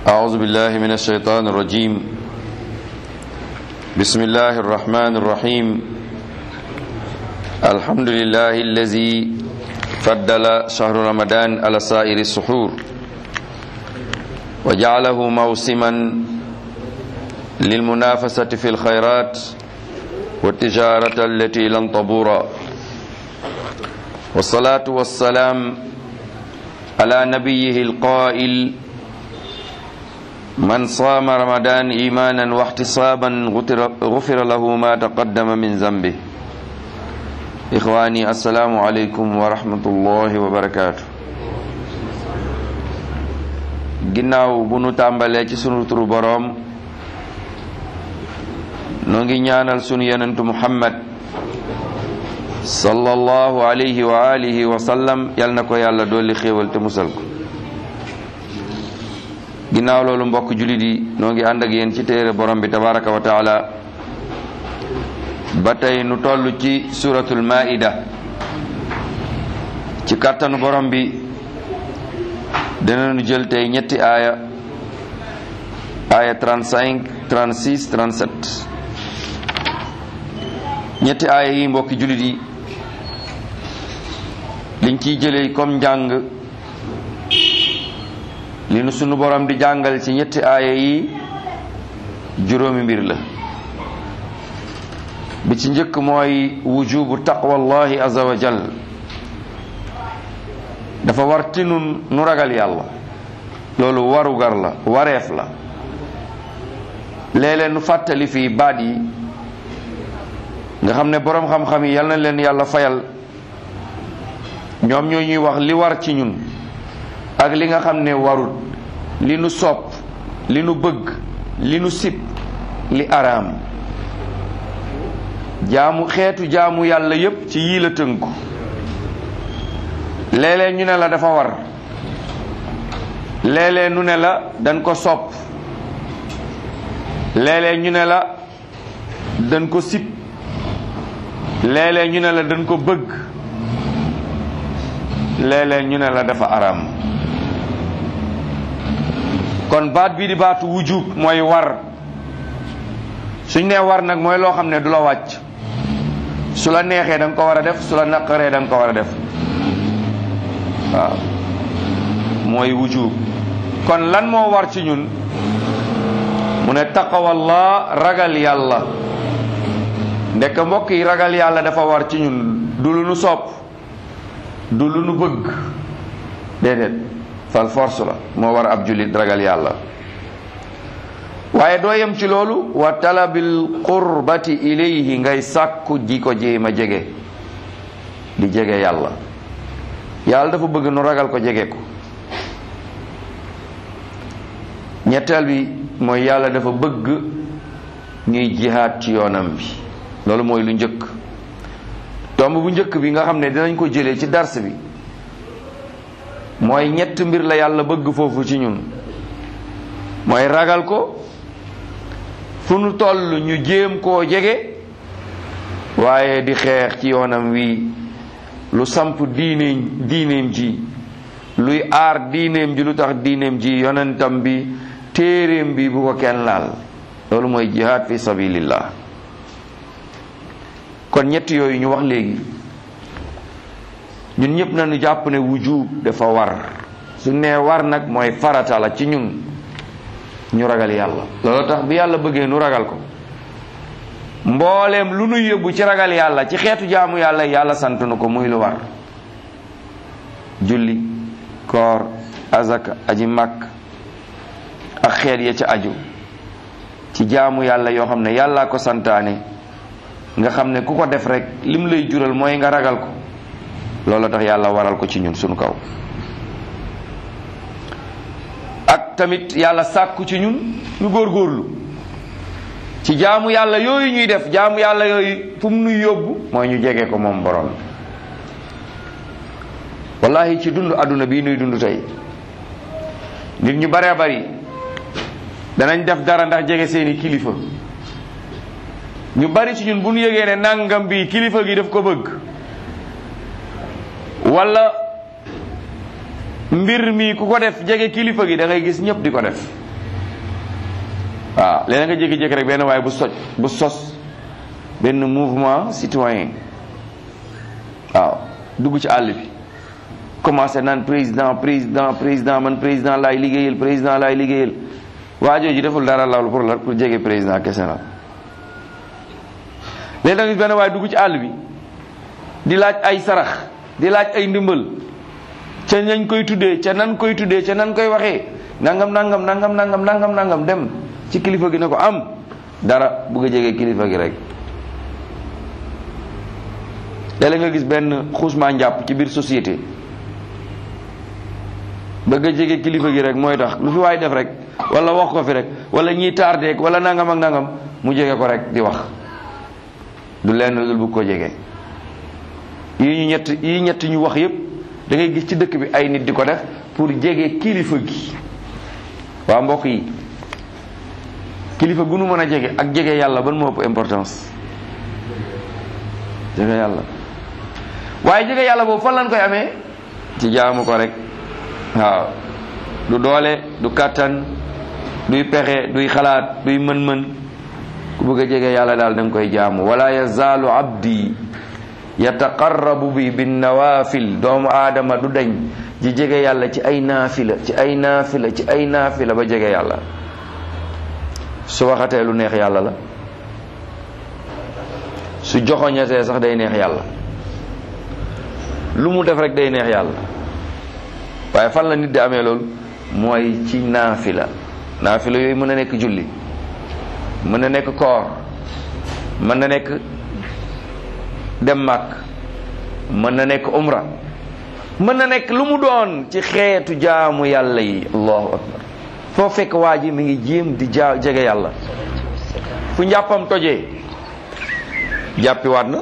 أعوذ بالله من الشيطان الرجيم بسم الله الرحمن الرحيم الحمد لله الذي فضل شهر رمضان على سائر السحور وجعله موسما للمنافسة في الخيرات والتجارة التي لن تبور والصلاة والسلام على نبيه القائل من صام رمضان إيمانا واحتسابا غفر له ما تقدم من ذنبه إخواني السلام عليكم ورحمة الله وبركاته ginnaaw bu nu tàmbalee ci sunu turu boroom noo ngi ñaanal sunu yonentu muhammad sallallahu alayhi wa alihi wa sallam yal na ko yàlla dolli xéewal te musal ko ginnaaw loolu mbokk julit yi noo ngi ànd ak yéen ci téere borom bi tabaraka wa taala ba tey nu toll ci suratul maida ci kàttanu borom bi dinañu jël tey ñetti aaya aaya 35 36 37 ñetti aaya yi mbokki julit yi liñ ciy jëlee comme njàng li nu sunu borom di jàngal ci ñetti aaya yi juróomi mbir la bi ci njëkk mooy wujubu taqwallahi azza wa jal dafa war ti nun nu ragal yàlla loolu warugar la wareef la léeg-léeg nu fàttali fii baat yi nga xam ne boroom xam-xam yi yal na leen yàlla fayal ñoom ñoo ñuy wax li war ci ñun ak li nga xam ne warut li nu sopp li nu bëgg li nu sib li araam jaamu xeetu jaamu yàlla yépp ci yii la tënku léeg-léeg ñu ne la dafa war léeg-léeg nu ne la dañ ko sopp léeg-léeg ñu ne la dañ ko sib léeg-léeg ñu ne la dañ ko bëgg léeg-léeg ñu ne la dafa araam kon baat bii di baatu wujub mooy war suñ nee war nag mooy loo xam ne du la wàcc su la neexee da nga ko war a def su la naqaree da nga ko war a def waaw mooy wujub kon lan moo war ci ñun mu ne taqawallah ragal yàlla ndekk mbokk yi ragal yàlla dafa war ci ñun du lu nu sopp du lu nu bëgg déedéet fal force la moo war ab jullit ragal yàlla waaye doo yem ci loolu wa talabil qurbati ilayhi ngay sàkku ji ko jéem a jege di jege yàlla yàlla dafa bëgg nu ragal ko jege ko ñetteel bi mooy yàlla dafa bëgg ñuy jihaat ci yoonam bi loolu mooy lu njëkk tomb bu njëkk bi nga xam ne dinañ ko jëlee ci dars bi mooy ñett mbir la yàlla bëgg foofu ci ñun mooy ragal ko fu nu toll ñu jéem koo jege waaye di xeex ci yoonam wi lu samp diineem diineem ji luy aar diineem ji lu tax diineem ji yonentam bi téeréem bi bu ko kenn laal loolu mooy jihaad fi sabilillah kon ñett yooyu ñu wax léegi ñun ñëpp nañu jàpp ne wujub dafa war su nee war nag mooy farata la ci ñun ñu ragal yàlla loolu tax bi yàlla bëggee nu ragal ko mbooleem lu nu yóbbu ci ragal yàlla ci xeetu jaamu yàlla yàlla sant na ko muy lu war julli koor azaka aji màkk ak xeet ya ca aju ci jaamu yàlla yoo xam ne yàllaa ko santaane nga xam ne ku ko def rek lim lay jural mooy nga ragal ko loolu tax yàlla waral ko ci ñun sunu kaw ak tamit yàlla sàkku ci ñun ñu góorgóorlu ci jaamu yàlla yooyu ñuy def jaamu yàlla yooyu fu mu nuy yóbbu mooy ñu jege ko moom borom wallahi ci dund àdduna bii nuy dund tey nit ñu baree bari danañ def dara ndax jege seeni kilifa ñu bari ci ñun bu ñu yëgee ne nangam bi kilifa gi daf ko bëgg wala mbir mi ku ko def jege kilifa gi da ngay gis ñëpp di ko def waaw léeg nga jékki-jékki rek benn waaye bu soj bu sos benn mouvement citoyen waaw dugg ci àll bi commencé naan président président président man président laay liggéeyal président laay liggéeyal waa jooju deful dara lawlu pour la pour jege président kese la léegi da nga gis benn waaye dugg ci àll bi di laaj ay sarax di laaj ay ndimbal ca nañ koy tuddee ca nan koy tuddee ca nan koy waxee nangam nangam nangam nangam nangam nangam dem ci kilifa gi ne ko am dara bugg a jege kilifa gi rek léeg nga gis benn xuusmaa njàpp ci biir société bëgg a jege kilifa gi rek mooy tax lu fi waay def rek wala wax ko fi rek wala ñiy tardeek wala nangam ak nangam mu jege ko rek di wax du lenn lu dul bëgg ko jege yi ñu ñett yi ñett ñu wax yépp da ngay gis ci dëkk bi ay nit di ko def pour jege kilifa gi waa mbokk yi kilifa gu nu mën a jege ak jege yàlla ban moo ëpp importance jege yàlla waaye jege yàlla boobu fan lañ koy amee ci jaamu ko rek waaw du doole du kàttan duy pexe duy xalaat duy mën-mën ku bëgg a jege yàlla daal da nga koy jaamu wala yazaalu abdi yataqarrabu bi bin nawafil doomu aadama du dañ ji jege yàlla ci ay naafila ci ay naafila ci ay naafila ba jege yàlla su waxatee lu neex yàlla la su joxoñatee sax day neex yàlla lu mu def rek day neex yàlla waaye fan la nit di amee loolu mooy ci naafila naafila yooyu mën na nekk julli mën na nekk koor mën na nekk dem màkk mën na nekk umra mën na nekk lu mu doon ci xeetu jaamu yàlla yi allahu akbar foo fekk waa ji mi ngi jéem di jaa jege yàlla fu njàppam tojee jàppiwaat na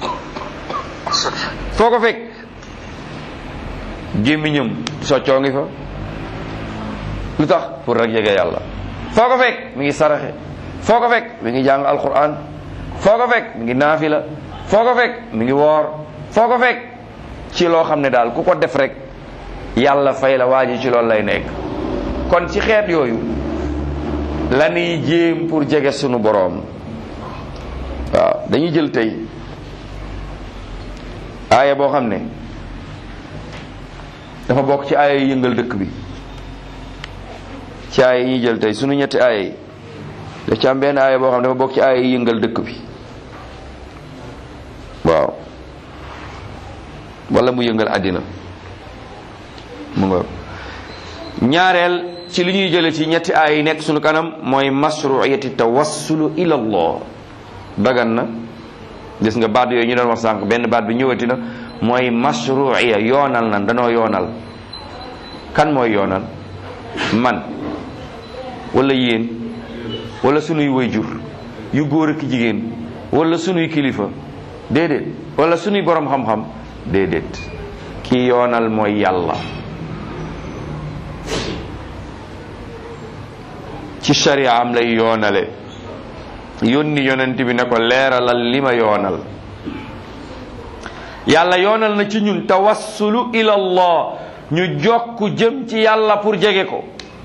foo ko fekk gémmiñam soccoo ngi fa lu tax pour rek jege yàlla foo ko fekk mi ngi saraxe foo ko fekk mi ngi jàng alquran foo ko fekk mi ngi naafila foo ko fekk mi ngi woor foo ko fekk ci loo xam ne daal ku ko def rek yàlla fay la waa ji ci loolu lay nekk kon ci xeet yooyu la ñuy jéem pour jege sunu boroom waaw dañuy jël tey aaya boo xam ne dafa bokk ci aaya yi yëngal dëkk bi ci aaya yi ñuy jël tey sunu ñetti aaya yi daf ci am benn aaya boo xam ne dafa bokk ci aaya yi yëngal dëkk bi waaw wala mu yëngal àddina mu nga ñaareel ci li ñuy jële ci ñetti aaya yi nekk sunu kanam mooy masruiyati tawassulu ila allah dagan na gis nga baat yooyu ñu doon wax sànq benn baat bi ñëwati na mooy masruiya yoonal nan danoo yoonal kan mooy yoonal man wala yéen wala sunuy wayjur yu góor ak jigéen wala sunuy kilifa déedéet wala sunuy borom xam-xam déedéet ki yoonal mooy yàlla ci sharia am lay yoonale yónni yonent bi ne ko leeralal li ma yoonal yàlla yoonal na ci ñun tawassulu ila allah ñu jokk jëm ci yàlla pour jege ko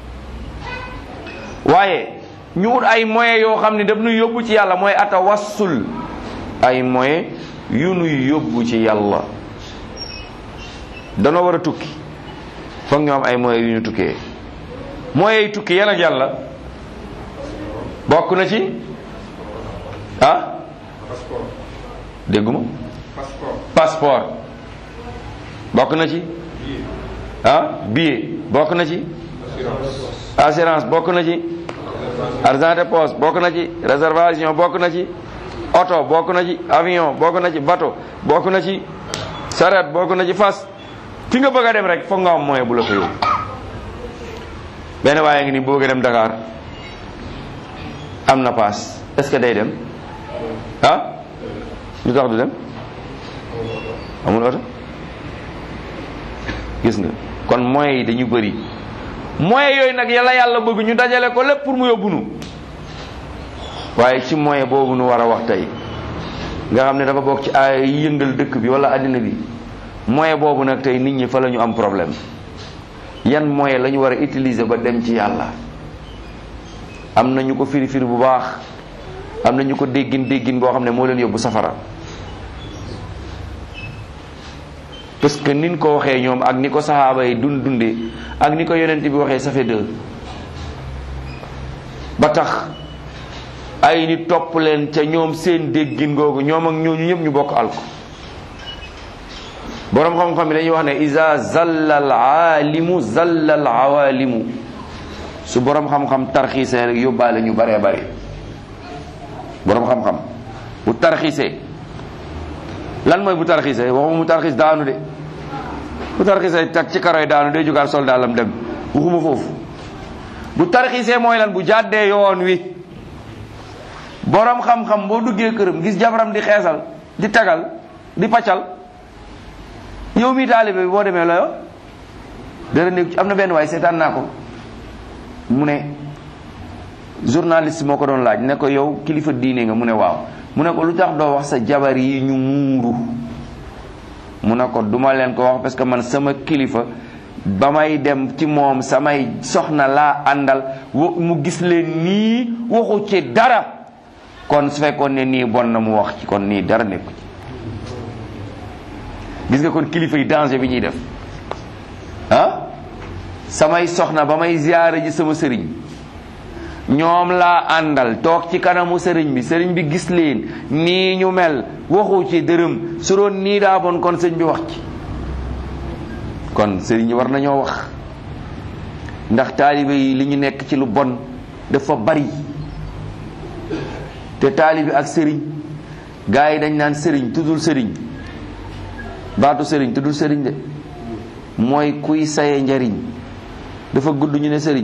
waaye ñu ut ay moyens yoo xam ne daf nuy yóbbu ci yàlla mooy atawassul ay moyens yu nuy yóbbu ci yàlla danoo war a tukki foog ñu am ay moyens yu ñu tukkee moyens yi tukki yan ak yàlla bokk na ci ah dégguma passeport bokk na ci ah billet bokk na ci assurance bokk na ci argent de poche bokk na ci réservation bokk na ci oto bokk na ci avion bokk na ci bateau bokk na ci saret bokk na ci fas fi nga bëgg a dem rek foog nga am moyen bu la fa yóbbu benn waaye ngi ni bëgg a dem Dakar am na paas est-ce que day dem ah lu tax du dem amul oto gis nga kon moyens yi dañu bëri moyens yooyu nag yàlla yàlla bëgg ñu dajale ko lépp pour mu yóbbu nu waaye ci moyen boobu nu war a wax tey nga xam ne dafa bokk ci ay yëngal dëkk bi wala àddina bi moyen boobu nag tey nit ñi fa la ñu am problème yan moyen la ñu war a utiliser ba dem ci yàlla am na ñu ko firi firi bu baax am na ñu ko déggin déggin boo xam ne moo leen yóbbu safara parce que nin ko waxee ñoom ak ni ko saxaaba yi dun dundee ak ni ko yonent bi waxee ça fait deux ba tax ay nit topp leen ca ñoom seen déggin googu ñoom ak ñooñu ñëpp ñu bokk alko boroom xam-xam yi dañuy wax ne isa zalla al aalimu zalla al awaalimu su boroom xam-xam tarxiisee rek yóbbaale ñu baree bari boroom xam-xam bu tarxiisee lan mooy bu tarxiisee waxuma mu tarxiis daanu de bu tarxiisee tag ci karoy daanu day jugaat sol daalam dem waxuma foofu bu tarxiisee mooy lan bu jàddee yoon wi boroom xam-xam boo duggee këram gis jabaram di xeesal di tagal di paccal yow mii taalibe bi boo demee loyo dara nekk am na benn waay seetaan naa ko mu ne journaliste moo ko doon laaj ne ko yow kilifa diine nga mu ne waaw mu ne ko lu tax doo wax sa jabar yi ñu muuru mu ne ko duma leen ko wax parce que man sama kilifa ba may dem ci moom samay soxna laa àndal mu gis leen nii waxu ci dara kon su fekkoon ne nii bon na mu wax ci kon nii dara nekku ci gis nga kon kilifa yi danger bi ñuy def ah samay soxna ba may ziyaare ji sama sëriñ ñoom laa àndal toog ci kanamu sëriñ bi sëriñ bi gis leen nii ñu mel waxu ci dërëm su doon nii daa bon kon sëriñ bi wax ci kon sëriñ yi war nañoo wax ndax taalibe yi li ñu nekk ci lu bon dafa bari te taalibe ak sëriñ gaa yi dañ naan sëriñ tuddul sëriñ baatu sëriñ tuddul sëriñ de mooy kuy saye njariñ dafa gudd ñu ne sëriñ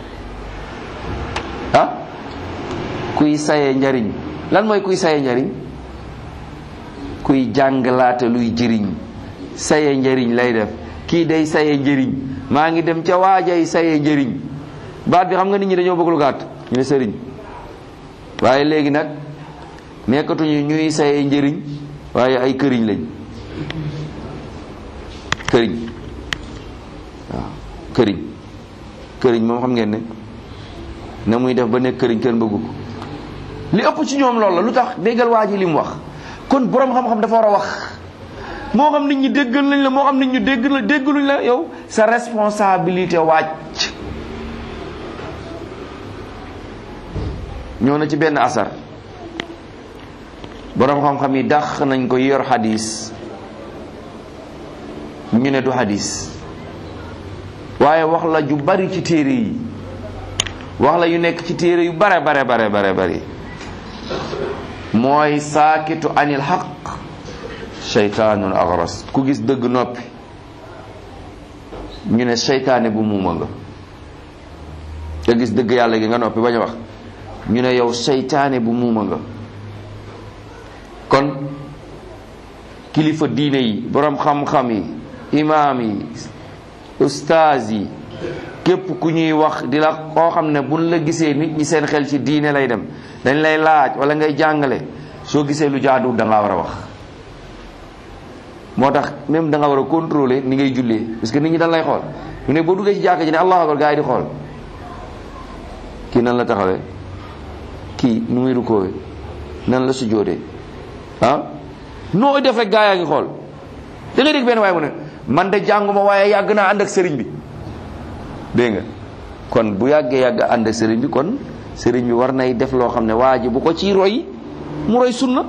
ah kuy saye njariñ lan mooy kuy saye njariñ kuy jàngalaate luy jëriñ saye njariñ lay def kii day saye njëriñ maa ngi dem ca waajay saye njëriñ baat bi xam nga nit ñi dañoo bëgg lu gàtt ñu ne sëriñ waaye léegi nag nekkatuñu ñuy saye njëriñ waaye ay këriñ lañ këriñ waaw këriñ këriñ moom xam ngeen ne na muy def ba nekk këriñ kenn bëggu ko li ëpp ci ñoom loolu la lu tax déggal waa ji li mu wax kon boroom xam-xam dafa war a wax moo xam nit ñi déggal nañ la moo xam nit ñi dégg la déggaluñ la yow sa responsabilité wàcc ñoo na ci benn asar boroom xam-xam yi dàq nañ ko yor xadis ñu ne du xadis waaye wax la ju bari ci téere yi wax la yu nekk ci téere yu bare bare bare bare bari mooy saakitu anil xaq seytaanun agras ku gis dëgg noppi ñu ne seytaane bu muuma nga nga gis dëgg yàlla gi nga noppi bañ a wax ñu ne yow seytaane bu muuma nga kon kilifa diine yi boroom xam-xam yi imaam yi ustaaz yi képp ku ñuy wax di la koo xam ne buñ la gisee nit ñi seen xel ci diine lay dem dañ lay laaj wala ngay jàngale soo gisee lu jaaduwul da ngaa war a wax moo tax même da nga war a contrôler ni ngay jullee parce que nit ñi dañ lay xool mu ne boo duggee ci jàkka ji ne allahu akbar gaa yi di xool kii nan la taxawee kii nu muy rukkoowe nan la sujjóotee ah noo def rek gaa yaa ngi xool da ngay dégg benn waaye mu ne man de jànguma waaye yàgg naa ànd ak sëriñ bi dégg nga kon bu yàggee yàgg ànd ak sëriñ bi kon sëriñ bi war nay def loo xam ne waa ji bu ko ciy roy mu roy sunna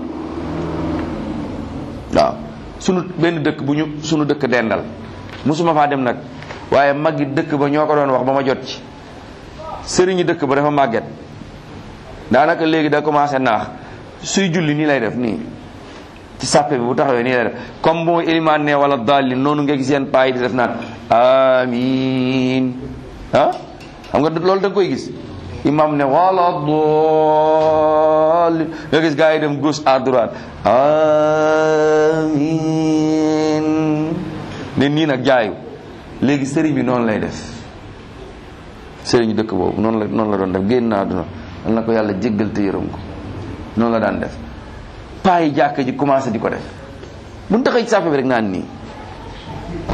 waaw sunu benn dëkk bu ñu sunu dëkk dendal musuma faa dem nag waaye maggi dëkk ba ñoo ko doon wax ba ma jot ci sëriñi dëkk ba dafa màgget daanaka léegi da commencé naax suy julli nii lay def nii ci sàppe bi bu taxawee nii lay def comme bu ma ilimaan ne wala dalli noonu nga gis yenn paa yi di def naan amin ah xam nga loolu da nga koy gis imam ne wala dalli nga gis gars yi dem gauche à droite amin ne nii nag jaayu léegi sëriñ bi noonu lay def sëriñu dëkk boobu noonu la noonu la doon def génn naa duna al na ko yàlla jéggal te yërëm ko noonu la daan def paa yi jàkk ji commencé di ko def bu ñu taxee ci sàppe bi rek naan nii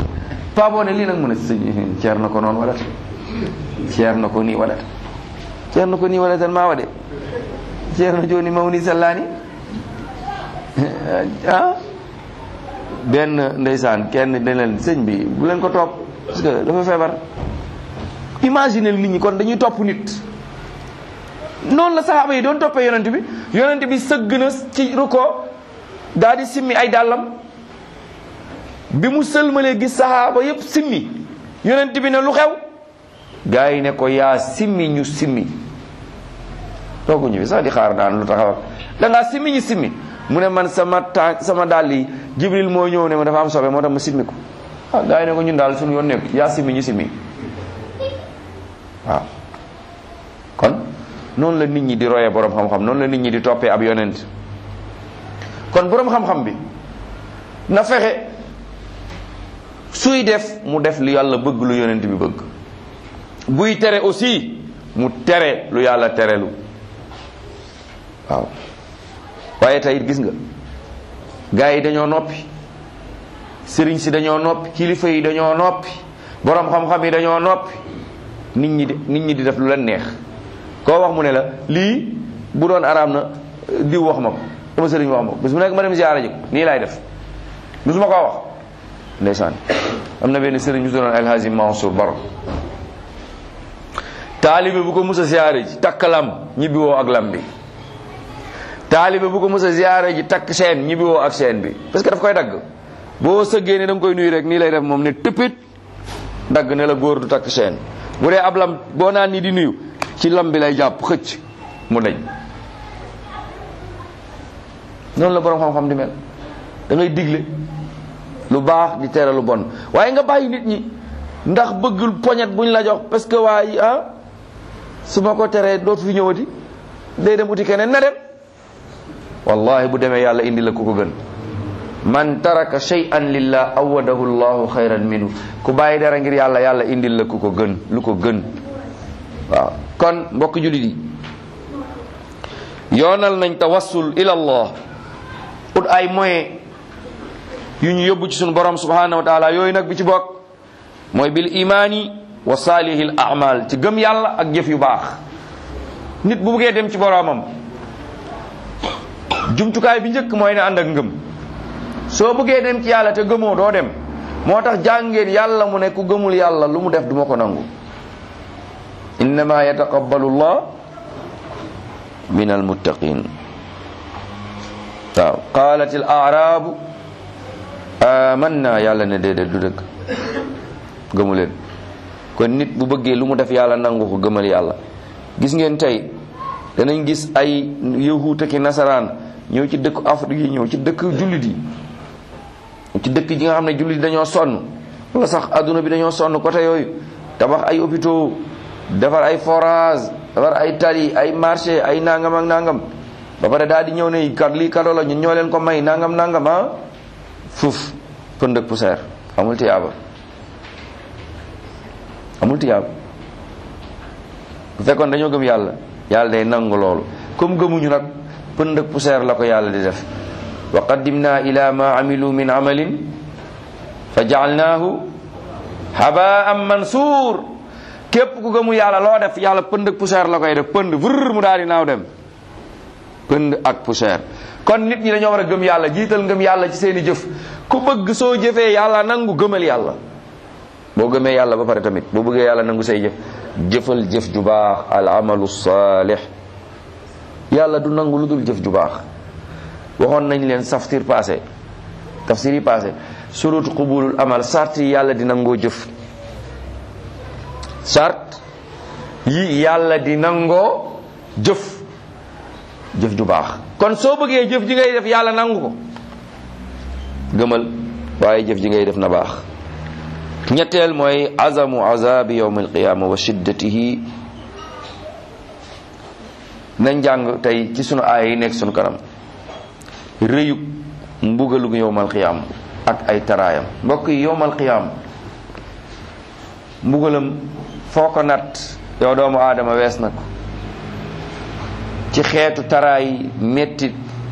paa boo ne lii nag mu ne sëñ ceer na ko noonu wala ceer na ko nii wala ceerno ko ni wala tan ma waɗe ceerno joni mawni sallani ah benn ndeysaan kenn ne leen sëñ bi bu leen ko topp parce que dafa feebar imagine nit ñi kon dañuy topp nit noonu la saxaaba yi doon toppee yonent bi yonent bi sëgg na ci ruko daal di simmi ay dàllam bi mu sëlmalee gis saxaaba yépp simmi yonent bi ne lu xew gaa yi ne ko yaa simmi ñu simmi tooguñu fi sax di xaar daan lu taxaw da ngaa simmi ñu simmi mu ne man sama tànk sama dàll yi jibril moo ñëw ne ma dafa am sobe moo tax ma simmi ko ah gaa yi ne ko ñun daal suñu yoon nekk yaa simmi ñu simmi waaw kon noonu la nit ñi di royee borom xam-xam noonu la nit ñi di toppee ab yonent kon borom xam-xam bi na fexe suy def mu def lu yàlla bëgg lu yonent bi bëgg buy tere aussi mu tere lu yàlla terelu waaw waaye tey gis nga gars yi dañoo noppi sëriñ si dañoo noppi kilifa yi dañoo noppi borom xam-xam yi dañoo noppi nit ñi di nit ñi di def lu leen neex koo wax mu ne la lii bu doon araam na diw wax ma ko sama sëriñ wax ma ko bis bu nekk ma dem ziyaara ji ko nii laay def musuma koo wax ndeysaan am na benn sëriñ bu doon alhaji Mansour Baro taalibe bu ko mus a ziyaara ji takk lam ñibbi woo ak lam bi taalibe bu ko mus a ziyaara ji takk seen ñibbi woo ak seen bi parce que daf koy dagg boo sëggee ne da nga koy nuyu rek nii lay def moom ne tëppit dagg ne la góor du takk seen bu dee ab lam boo naan nii di nuyu ci lam bi lay jàpp xëcc mu dañ noonu la borom xam-xam di mel da ngay digle lu baax di tere lu bon waaye nga bàyyi nit ñi ndax bëggul poñet buñ la jox parce que waaye ah su ma ko teree dootu fi ñëwati day dem uti keneen na dem wallahi bu demee yàlla indi la ku ko gën man taraka shay'an lillah awadahu llahu xayran minhu ku bàyyi dara ngir yàlla yàlla indil la ku ko gën lu ko gën waaw kon mbokk jullit yi yoonal nañ tawassul ila allah ut ay moyen yu ñu yóbbu ci suñu borom subhanahu wa taala yooyu nag bi ci bokk mooy bil imaani wa salihil amal ci gëm yàlla ak jëf yu baax nit bu buggee dem ci boromam jumtukaay bi njëkk mooy ne ànd ak ngëm soo bëggee dem ci yàlla te gëmoo doo dem moo tax jàngeen yàlla mu ne ku gëmul yàlla lu mu def duma ko nangu innama yataqabbalu llah min almuttaqin waaw qalat al arabu amanna yàlla ne déedéet du dëgg gëmu leen kon nit bu bëggee lu mu def yàlla nangu ko gëmal yàlla gis ngeen tey danañ gis ay yahuut ak nasaraan ñëw ci dëkk Afrique yi ñëw ci dëkk jullit yi ci dëkk ji nga xam ne jullit dañoo sonn wala sax adduna bi dañoo sonn côté yooyu tabax ay hôpitaux defar ay forage defar ay tali ay marché ay nangam ak nangam ba pare daal di ñëw ne kat lii kado la ñun ñoo leen ko may nangam nangam ah fuuf pënd ak poussière amul tiyaaba amul tiyaaba bu fekkoon dañoo gëm yàlla yàlla day nangu loolu comme gëmuñu nag pënd ak poussière la ko yàlla di def wa qaddimna ila ma amilu min amalin fa jaalnaahu habaan mansuur képp ku gëmu yàlla loo def yàlla pënd ak poussière la koy def pënd vër mu daal di naaw dem pënd ak poussière kon nit ñi dañoo war a gëm yàlla jiital ngëm yàlla ci seeni jëf ku bëgg soo jëfee yàlla nangu gëmal yàlla boo gëmee yàlla ba pare tamit boo bëggee yàlla nangu say jëf jëfal jëf ju baax al amalu saalih yàlla du nangu lu dul jëf ju baax waxoon nañ leen tafsir passé tafsir yi passé surut qubulul amal sart yi yàlla di nangoo jëf sart yi yàlla di nangoo jëf jëf ju baax kon soo bëggee jëf ji ngay def yàlla nangu ko gëmal waaye jëf ji ngay def na baax ñetteel mooy azamu azabi yawm alqiyama wa shiddatihi nañ jàng tey ci sunu aaya yi nekk sunu kanam rëyug mbugalug yowmal qiyaam ak ay taraayam mbokk yi yowmal qiyaam mbugalam foo ko nat yow doomu aadama wees na ko ci xeetu taraay mettit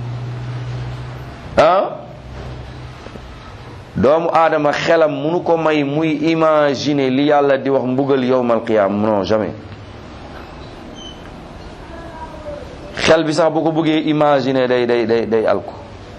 ah doomu aadama xelam munu ko may muy imaginer li yàlla di wax mbugal yowmal qiyaam non jamais xel bi sax bu ko bëggee imaginer day day day day alku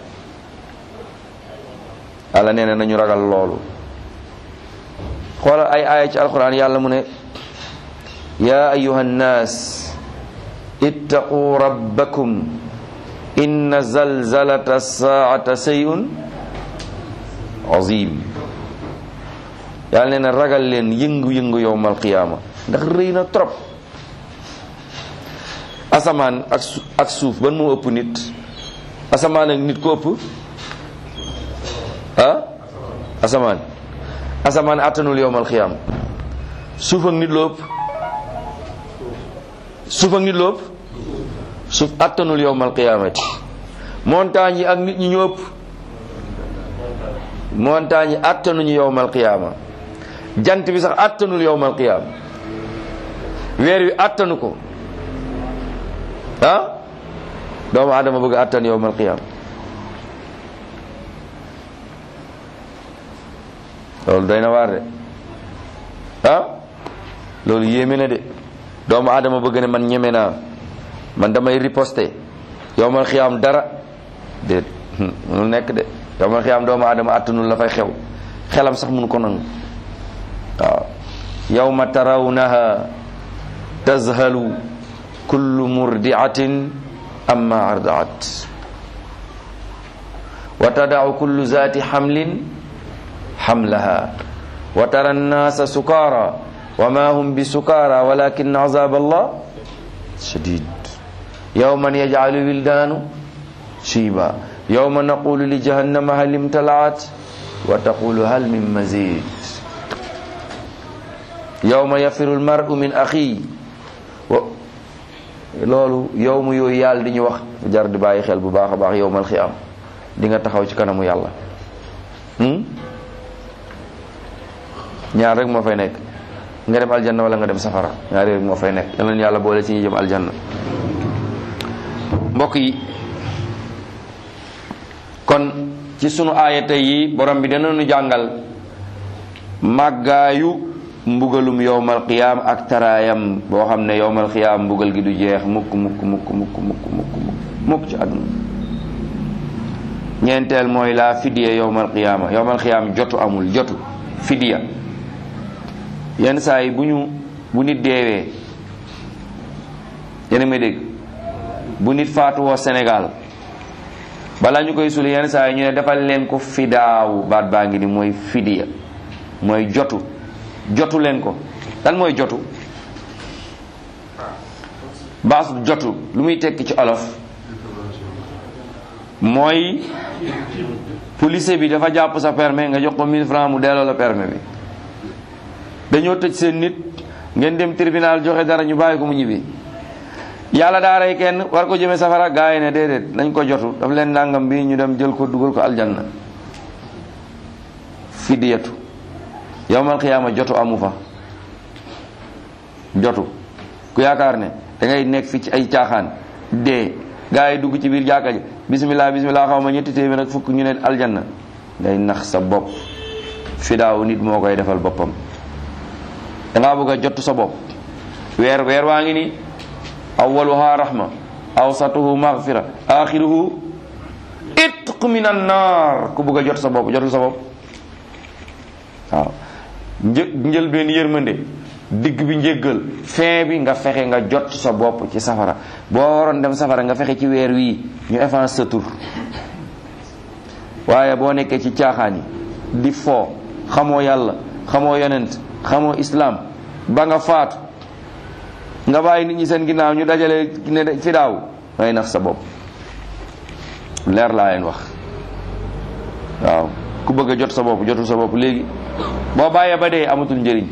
yàlla nee na nañu ragal loolu xoolal ay aaya ci alquran yàlla mu ne yaa ayuha nnaas ittaqu rabbakum inna zalzalata saata sayun azim yàlla nee na ragal leen yëngu-yëngu yowmal qiyaama ndax rëy na trop asamaan ak su ak suuf ban moo ëpp nit asamaan ak nit ko ëpp ah asamaan asamaan attanul yowmal qiyaama suuf ak nit loo ëpp suuf ak nit loo ëpp suuf attanul yowmal qiyaamati montagne yi ak nit ñi ñoo ëpp montagne yi attanuñu yowmal qiyaama jant bi sax attanul yowmal qiyaama weer wi attanu ko ah doomu adama bëgg attan yowmal qiyaama loolu doy na waar de ah loolu yéeme na de doomu adama bëgg ne man ñeme naa man damay riposter yowmal qiyaam dara déet mënul nekk de yowmal qiyaam doomu adama attanul la fay xew xelam sax mënu ko nangu waaw yawma tarawnaha tazhalu kullu murdiatin amma ardaat wa tadau kullu zati hamlin hamlaha wa tara annasa sukara wa ma hum bi sukara walakin azab allah shadid yawman yaj'alu wildanu shiba yawma naqulu li jahannama hal imtalaat wa taqulu hal min mazid yawma yafiru lmaru min axi wa loolu yow mu yooyu yàlla di ñu wax jar di bàyyi xel bu baax a baax yowmal xiyaam di nga taxaw ci kanamu yàlla ñaar rek moo fay nekk nga dem aljanna wala nga dem safara ñaar rek moo fay nekk yal na yàlla boole ci ñi jëm aljanna mbokk yi kon ci sunu aayata yi borom bi dana nu jàngal màggaayu mbugalum yowmal qiyaam ak taraayam boo xam ne yowmal qiyaam mbugal gi du jeex mukk mukk mukk mukk mukk mukk mukk mukk ci àdduna ñeenteel mooy laa fidiya yowmal qiyaama yowmal qiyaam jotu amul jotu fidiya yenn saa yi bu ñu bu nit deewee yéen a may dégg bu nit faatuwoo Sénégal balaa ñu koy suli yenn saa yi ñu ne defal leen ko fidaawu baat baa ngi ni mooy fidiya mooy jotu jotu leen ko lan mooy jotu baas jotu lu muy tekki ci olof mooy police bi dafa jàpp sa permis nga jox ko 1000 francs mu delloo la permis bi dañoo tëj seen nit ngeen dem tribunal joxe dara ñu bàyyi ko mu ñibbi yàlla daa rey kenn war ko jëmee safara gaa yi ne déedéet nañ ko jotu daf leen nangam bi ñu dem jël ko dugal ko aljanna fidiyatu yowmal xiyaama jotu amu fa jotu ku yaakaar ne da ngay nekk fi ci ay caaxaan dee gaa yi dugg ci biir jàkka ji bismillah bismillah xaw ma ñetti téeméer ak fukk ñu ne aljanna ngay nax sa bopp fidaaw nit moo koy defal boppam dangaa bëgg a jotu sa bopp weer weer waa ngi ni awwaluha rahma awsatuhu maghfira axiruhu itq min an naar ku bëgg a jot sa bopp jotul sa bopp waaw një njëlbeen yërmande digg bi njéggal fin bi nga fexe nga jot sa bopp ci safara boo waroon dem safara nga fexe ci weer wii ñu efface sa tur waaye boo nekkee ci caaxaan yi di foo xamoo yàlla xamoo yonent xamoo islam ba nga faatu nga bàyyi nit ñi seen ginnaaw ñu dajale ne fi daaw ngay nax sa bopp leer laa leen wax waaw ku bëgg a jot sa bopp jotul sa bopp léegi boo bàyyee ba dee amatul njëriñ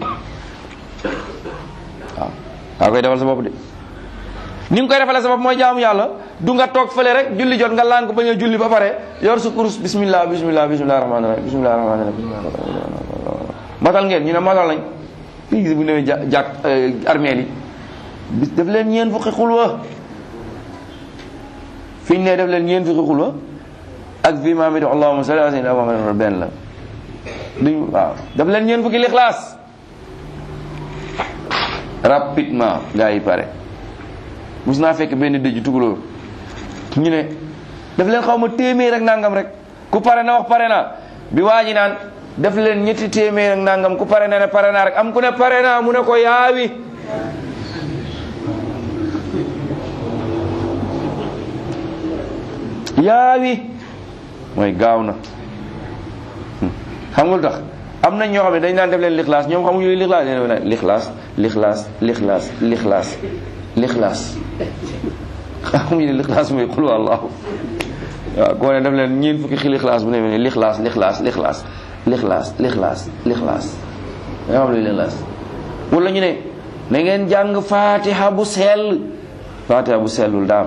waaw waa koy defal sa bopp de ni nga koy defalee sa bopp mooy jaamu yàlla du nga toog fële rek julli jot nga laan ko bañ a julli ba pare yor sa kurus bismillah bismillah bismillah rahmaani rahim bismillah rahmaani rahim matal ngeen ñu ne matal nañ fii gis bu newee ja jàkk armeel yi bis def leen ñeen fukki xulwa fi ñu ne def leen ñeen fukki xulwa ak fii maa mi di allahumma salli ala sayyidina Muhammad benn la duñ waaw daf leen ñeen fukki lixlaas rapidement gaa yi pare mus naa fekk benn dëj tukulóor ñu ne daf leen xaw ma téeméer ak nangam rek ku pare na wax pare na bi waa ji naan def leen ñetti téeméer ak nangam ku pare na ne pare naa rek am ku ne pare naa mu ne ko yaawi yaawi mooy gaaw na xam nga lu tax am nañ ñoo xam ne dañ naan def leen lixlaas ñoom xamuñu li lixlaas nee na lixlaas lixlaas lixlaas lixlaas lixlaas xamuñu ne lixlaas mooy xul wallaahu waaw koo ne def leen ñeent fukki xi lixlaas bu ne ne lixlaas lixlaas lixlaas lixlaas lixlaas lixlaas da nga xam luy lixlaas wala ñu ne na ngeen jàng fatiha bu sell fatiha bu sellul daam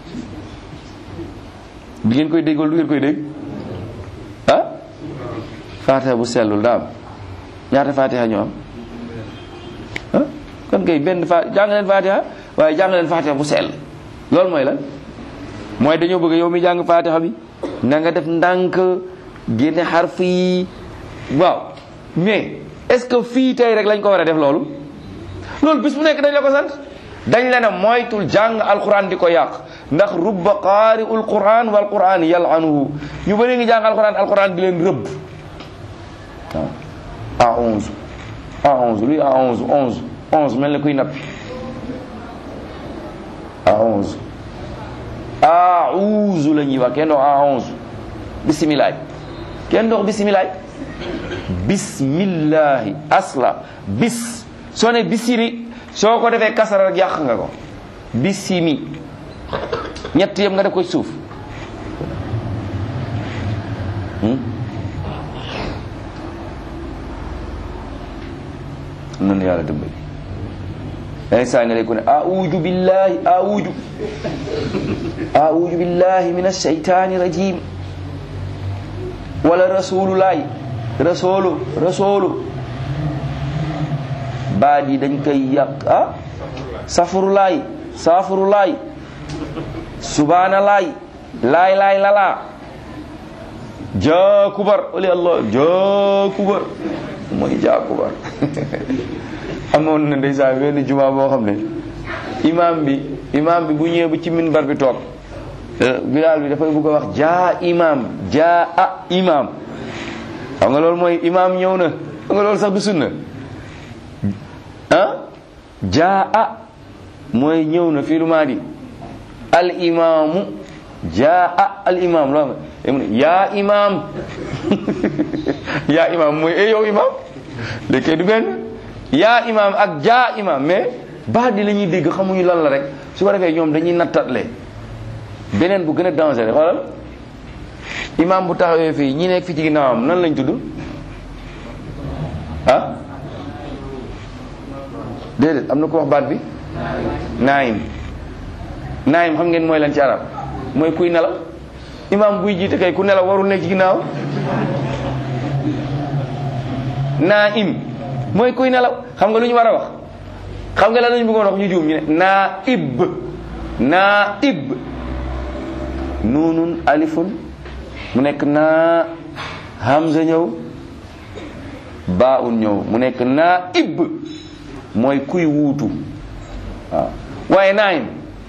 di ngeen koy dégg wala du ngeen koy dégg ah fatiha bu sellul daam ñaata fatiha ñoo am ah kon kay benn fa jàng leen fatiha waaye jàng leen fatiha bu sell loolu mooy lan mooy dañoo bëgg yow mi jàng fatiha bi na nga def ndànk génne xarf yi waaw mais est-ce que fii tey rek lañ ko war a def loolu loolu bis bu nekk dañ la ko sant dañ la ne moytul jàng alquran di ko yàq ndax rubba qaari ul quran wal quran yalanuhu ñu bëri ngi jàng alquran alquran di leen rëbb waaw a onze a onze luy a onze onze onze mel ni kuy napp a onze a uuzu la ñuy wax kenn dox a onze bisimilaay kenn dox bisimilaay bismillahi asla bis soo ne bisiri soo ko defee kasara rek yàq nga ko bisimi ñett yëpp nga def ko ci suuf noonu yàlla dimbali day saa nga ko ne auju billahi auju auju billahi min alsheytani rajim wala rasululaay rasulu rasulu baat yi dañ koy yàq ah safurulaay safurulaay subhanalaay laay laay lalaa jaakubar oli allah jaakubar mooy jaakubar amoon na ndeysaan benn juma boo xam ne imam bi imam bi bu ñëwee bu ci minbar bi toog bilaal bi dafay bëgg a wax jaa imam jaa a imam xam nga loolu mooy imam ñëw na xam nga loolu sax du sunna ah jaa a mooy ñëw na fii lu maa di al imaamu jaa a al imam loo xam ne yaa imam yaa imam mooy e yow imam léegi du benn yaa imam ak jaa imam mais baat di la ñuy dégg xamuñu lan la rek su ko defee ñoom dañuy nattatle beneen bu gën a dangereux xoolal imam bu taxawee fii ñi nekk fi ci ginnaawam nan lañ tudd ah déedéet am na ko wax baat bi naayim naayim xam ngeen mooy lan ci arab mooy kuy nelaw imam buy jiite kay ku nelaw warul nekk ci ginnaaw naayim mooy kuy nelaw xam nga lu ñu war a wax xam nga lan lañu bëggoon wax ñu juum ñu ne naa ib naa ib nuunun alifun mu nekk naa hamza ñëw baa un ñëw mu nekk naa ib mooy kuy wuutu waaw waaye naayim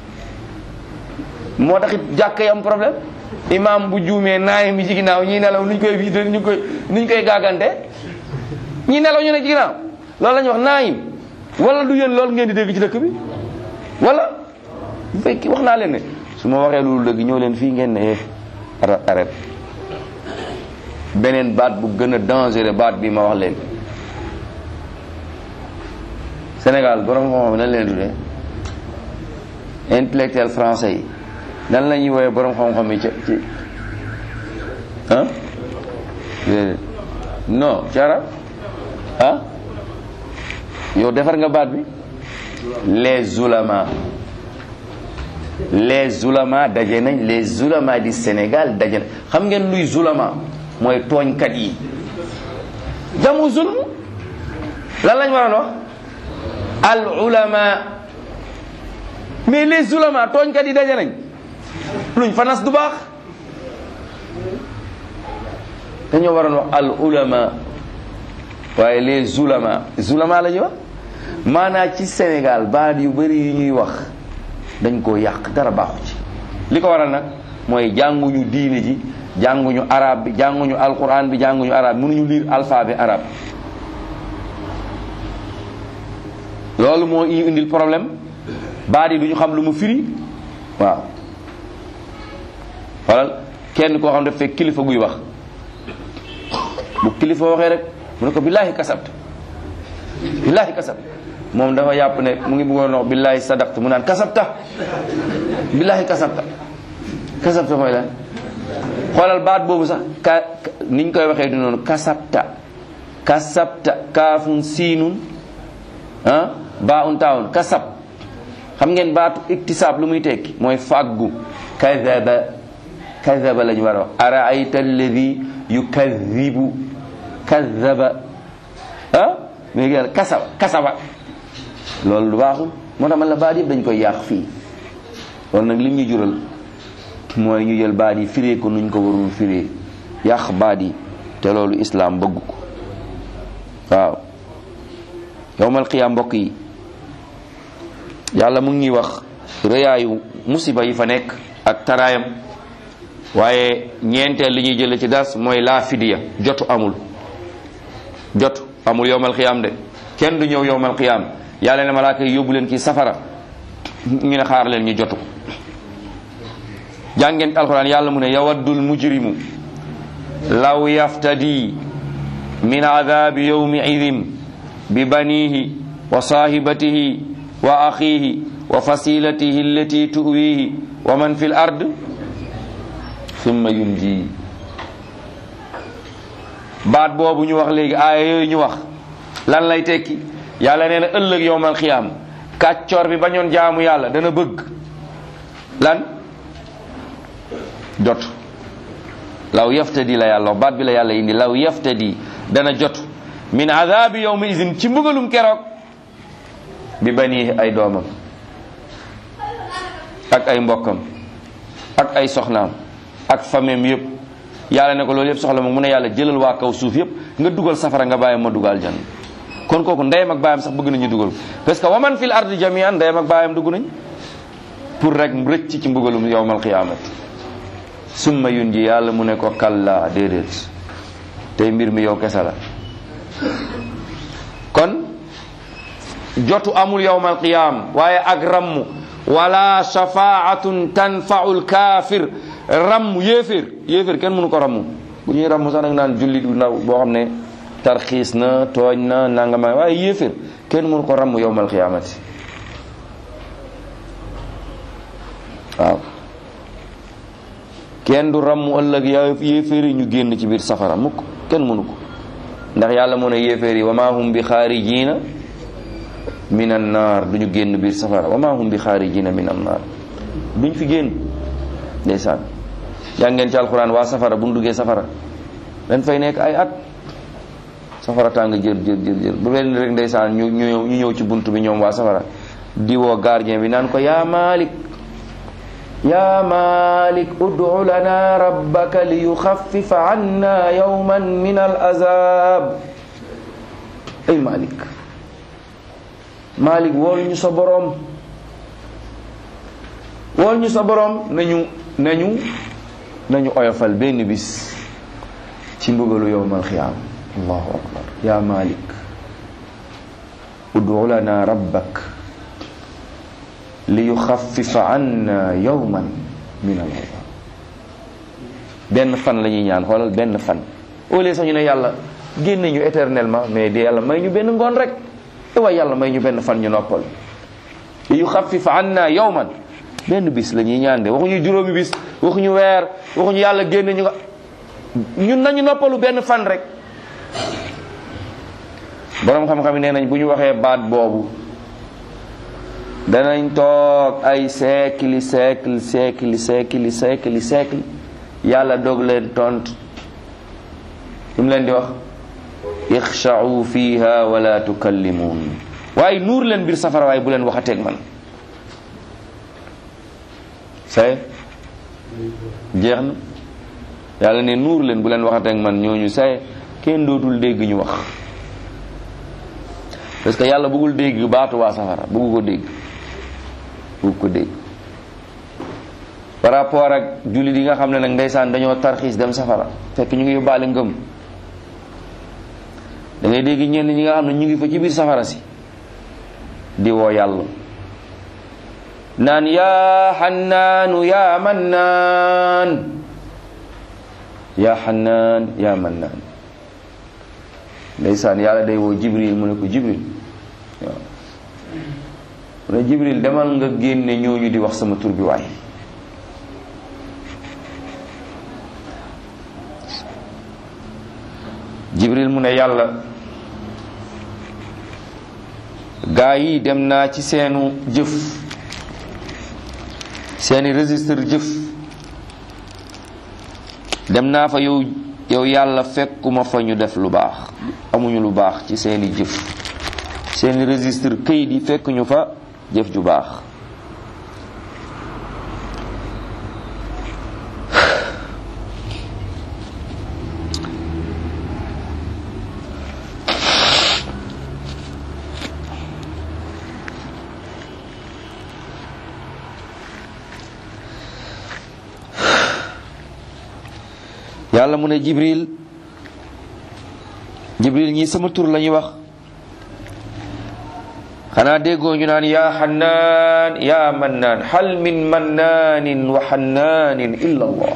moo taxit jàkk yi am problème imam bu juumee naayim yi ci ginnaaw ñii nelaw nuñ koy viite ñu koy nuñ koy gàggante ñii nelaw ñu ne ci ginnaaw loolu la ñuy wax naayim wala du yéen loolu ngeen di dégg ci dëkk bi wala bu fekki wax naa leen ne su ma waxee loolu dëgg ñëw leen fii ngeen ne arrête beneen baat bu gën a dangereux baat bi ma wax leen Sénégal borom xam-xam nan leen tuddee intellectuel français yi nan la ñuy woowee borom xam-xam yi ci ci ah non ci arab ah yow defar nga baat bi les ulama les ulama daje nañ les ulama du Sénégal daje nañ xam ngeen luy zulama mooy tooñkat yi jamu zulm lan lañ waroon wax al ulama mais les ulama tooñkat yi daje nañ luñ fanas du baax dañoo waroon wax al ulama waaye les ulama zulama la ñuy wax maanaa ci Sénégal baat yu bëri yu ñuy wax dañ koo yàq dara baaxu ci li ko waral nag mooy jànguñu diine ji jànguñu arab bi jànguñu alquran bi jànguñu arab mënuñu lire alphabet arabe loolu moo ñu indil problème baat yi duñu xam lu mu firi waaw xoolal kenn koo xam daf fekk kilifa guy wax bu kilifa waxee rek mu ne ko billaahi kasabt billaahi kasabt moom dafa yàpp ne mu ngi bëggoon wax billaahi sadaqt mu naan kasabta billaahi kasabta kasabta mooy lan xoolal baat boobu sax ka niñ koy waxee du noonu kasabta kasabta kaafun siinun ah baa un taawun kasab xam ngeen baatu iktisaab lu muy tekki mooy fàggu kadaba kadaba la ñu war a wax araayta alladi yukadibu kadaba ah mais gën kasaba kasaba loolu lu baaxul moo tax man la baat yëpp dañ koy yàq fii loolu nag lim ñu jural mooy ñu jël baat yi firee ko nuñ ko warul firee yàq baat yi te loolu islaam bëgg ko waaw yowmal qiyaam mbokk yi yàlla mu ngi wax rëyaayu musiba yi fa nekk ak taraayam waaye ñeenteel li ñuy jële ci das mooy laa fidiya jotu amul jotu amul yowmal qiyaam de kenn du ñëw yowmal qiyaam yàlla ne malaaka yi yóbbu leen ci safara ñu ne xaar leen ñu jotu ko jàngeen alquran yàlla mu ne yawaddul mujrimu law yaftadi min adabi yawmi idin bi banihi wa sahibatihi wa akhihi wa fasilatihi allati tuwihi wa man fi l ard summa yunji baat boobu ñu wax léegi aaya yooyu ñu wax lan lay tekki yàlla nee na ëllëg yowmal xiyaam kàccoor bi bañoon jaamu yàlla dana bëgg lan jot law yaftadi la yàlla baat bi la yàlla indi law yaftadi dana jot min adabi yawmi izin ci mbugalum keroog bi bani ay doomam ak ay mbokkam ak ay soxnaam ak famem yëpp yàlla ne ko loolu yëpp soxla moom mu ne yàlla jëlal waa kaw suuf yëpp nga dugal safara nga bàyyi ma dugal jan kon kooku ndeyam ak baayam sax bëgg nañu dugal parce que waman fil ardi jamian ndeyam ak baayam dugg nañ pour rek rëcc ci mbugalum yawmal qiyaamati summa yun ji yàlla mu ne ko kalla déedéet tey mbir mi yow kese la kon jotu amul yawmal qiyaam waaye ak rammu wala shafaatun tanfau lkaafir rammu yéeféer yéeféer kenn mënu ko rammu bu ñuy rammu sax nag naan jullit bu ndaw boo xam ne tarxiis na tooñ na nangama waaye yéeféer kenn mënu ko rammu yawmal qiyaamati waaw kenn du rammu ëllëg yaa yéeféer yi ñu génn ci biir safara mukk kenn mënu ko ndax yàlla mu ne yéeféer yi wa maa hum bi xaarijiina min an naar du ñu génn biir safara wa maa hum bi xaarijiina min an naar duñ fi génn ndeysaan yaa ngeen ci alxuraan waa safara bu ñu duggee safara dañ fay nekk ay at safara tàng jër jër jër jër bu mel ni rek ndeysaan ñu ñu ñu ñëw ci bunt bi ñoom waa safara di woo gardien bi naan ko yaa Malik yaa Malik ud'u lana rabbaka li yuxaffifa anna yawman min al azab ay Malik Malik wool ñu sa boroom wool ñu sa boroom nañu nañu nañu oyofal benn bis ci mbugalu yawmal xiyaam allahu akbar yaa Malik ud'u lana rabbak li yuxaffifa anna yawman min al azab benn fan la ñuy ñaan xoolal benn fan au lieu sax ñu ne yàlla génne ñu éternellement mais di yàlla may ñu benn ngoon rek te waaye yàlla may ñu benn fan ñu noppal li yuxaffifa anna yawman benn bis la ñuy ñaan de waxuñu juróomi bis waxuñu weer waxuñu yàlla génne ñu nga ñun nañu noppalu benn fan rek boroom xam-xam yi nee nañ bu ñu waxee baat boobu danañ toog ay siècle siècle siècle siècle siècle siècle yàlla doog leen tont lu mu leen di wax ixsha'u fiha wala tukallimuun waaye nuur leen biir safara waaye bu leen waxateeg man say jeex na yàlla ne nuur leen bu leen waxateeg man ñooñu say kenn dootul dégg ñu wax parce que yàlla bëggul dégg baatu waa safara bëggu ko dégg bëgg ko dégg par rapport ak jullit yi nga xam ne nag ndeysaan dañoo tarxiis dem safara fekk ñu ngi yóbbaale ngëm da ngay dégg ñenn ñi nga xam ne ñu ngi fa ci biir safara si di woo yàlla naan yaa xannaanu yaa mannaan yaa xannaan yaa mannaan ndeysaan yàlla day woo jibril mu ne ko jibril waaw mu ne jibril demal nga génne ñooñu di wax sama tur bi waay jibril mu ne yàlla gaa yi dem naa ci seenu jëf seeni registre jëf dem naa fa yow yow yàlla fekkuma fa ñu def lu baax amuñu lu baax ci seeni jëf seeni registre këyit yi fekk ñu fa jëf ju baax yàlla mu ne jibril jibril ñii sama tur la ñuy wax xanaa déggoo ñu naan yaa xannaan yaa mannaan hal min mannaanin wa xannaanin illa allah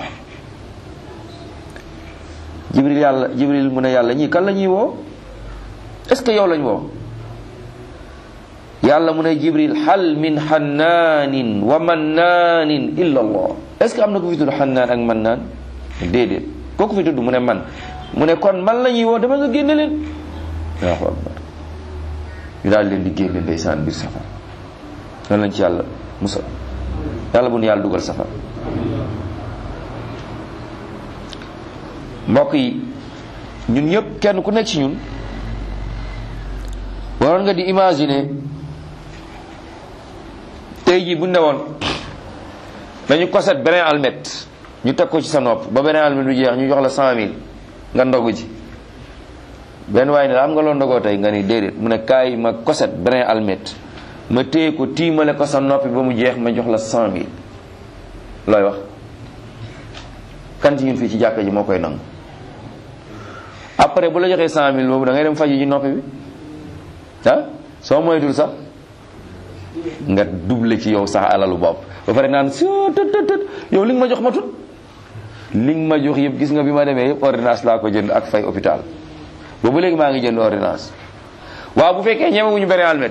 jibril yàlla jibril mu ne yàlla ñii kan la ñuy woo est ce que yow lañ woo yàlla mu ne jibril hal min xannaanin wa mannaanin illa allah est ce que am na ko fi tudd xannaan ak mannaan déedéet kooku fi tudd mu ne man mu ne kon man la ñuy woo dama nga génne leen allahu akbar ñu daal leen di génne ndeysaan biir safar lan lañ ci yàlla musa yàlla bu nu yàlla dugal safar mbokk yi ñun ñëpp kenn ku nekk ci ñun waroon nga di imaginer tey jii bu ne woon dañu koset beneen almet ñu teg ko ci sa nopp ba beneen almet bi jeex ñu jox la cent mille nga ndogu ji benn waaye ne la am nga loo ndogoo tey nga ni déedéet mu ne kaay ma koset beneen almet ma téye ko tiimale ko sa noppi ba mu jeex ma jox la cent mille looy wax kan ci ñun fii ci jàkka ji moo koy nangu après bu la joxee cent mille boobu da ngay dem faji ji noppi bi ah soo moytul sax nga double ci yow sax alalu bopp ba pare naan si tët tët tët yow li nga ma jox ma tut li nga ma jox yëpp gis nga bi ma demee yëpp ordonnance laa ko jënd ak fay hôpital boobu léegi maa ngi jënd ordonnance waaw bu fekkee ñemewuñu beneen almet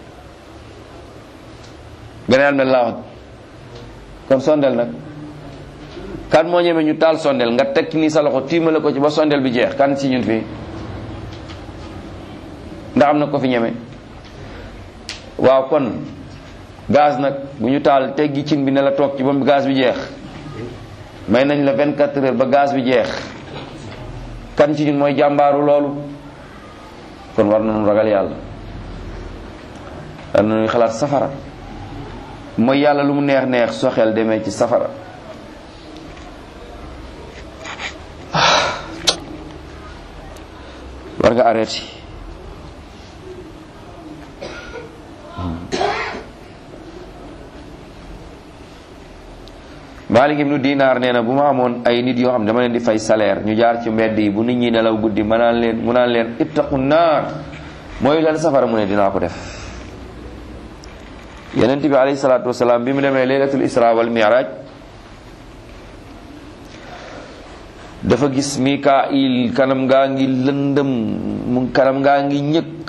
beneen almet laa wax kon sondel nag kan moo ñeme ñu taal sondel nga teg nii sa loxo tiimale ko ci ba sondel bi jeex kan ci ñun fii ndax am na ko fi ñeme waaw kon gaz nag bu ñu taal teggi cin bi ne la toog ci ba gaz bi jeex may nañ la 24 heures ba gaz bi jeex kan ci ñun mooy jàmbaaru loolu kon war nañu ragal yàlla war nañuy xalaat safara mooy yàlla lu mu neex neex soo xel demee ci safara war nga arrêté Malik ibnu Dinaar nee na bu ma amoon ay nit yoo xam ne dama leen di fay salaire ñu jaar ci mbedd yi bu nit ñi nelaw guddi ma naan leen mu naan leen ittaqu naar mooy leen safara mu ne dinaa ko def yenent bi alayhi salaatu wasalaam bi mu demee laylatul isra wal mi'raj dafa gis Mikail kanam ngaa ngi lëndëm mu kanam ngaa ngi ñëkk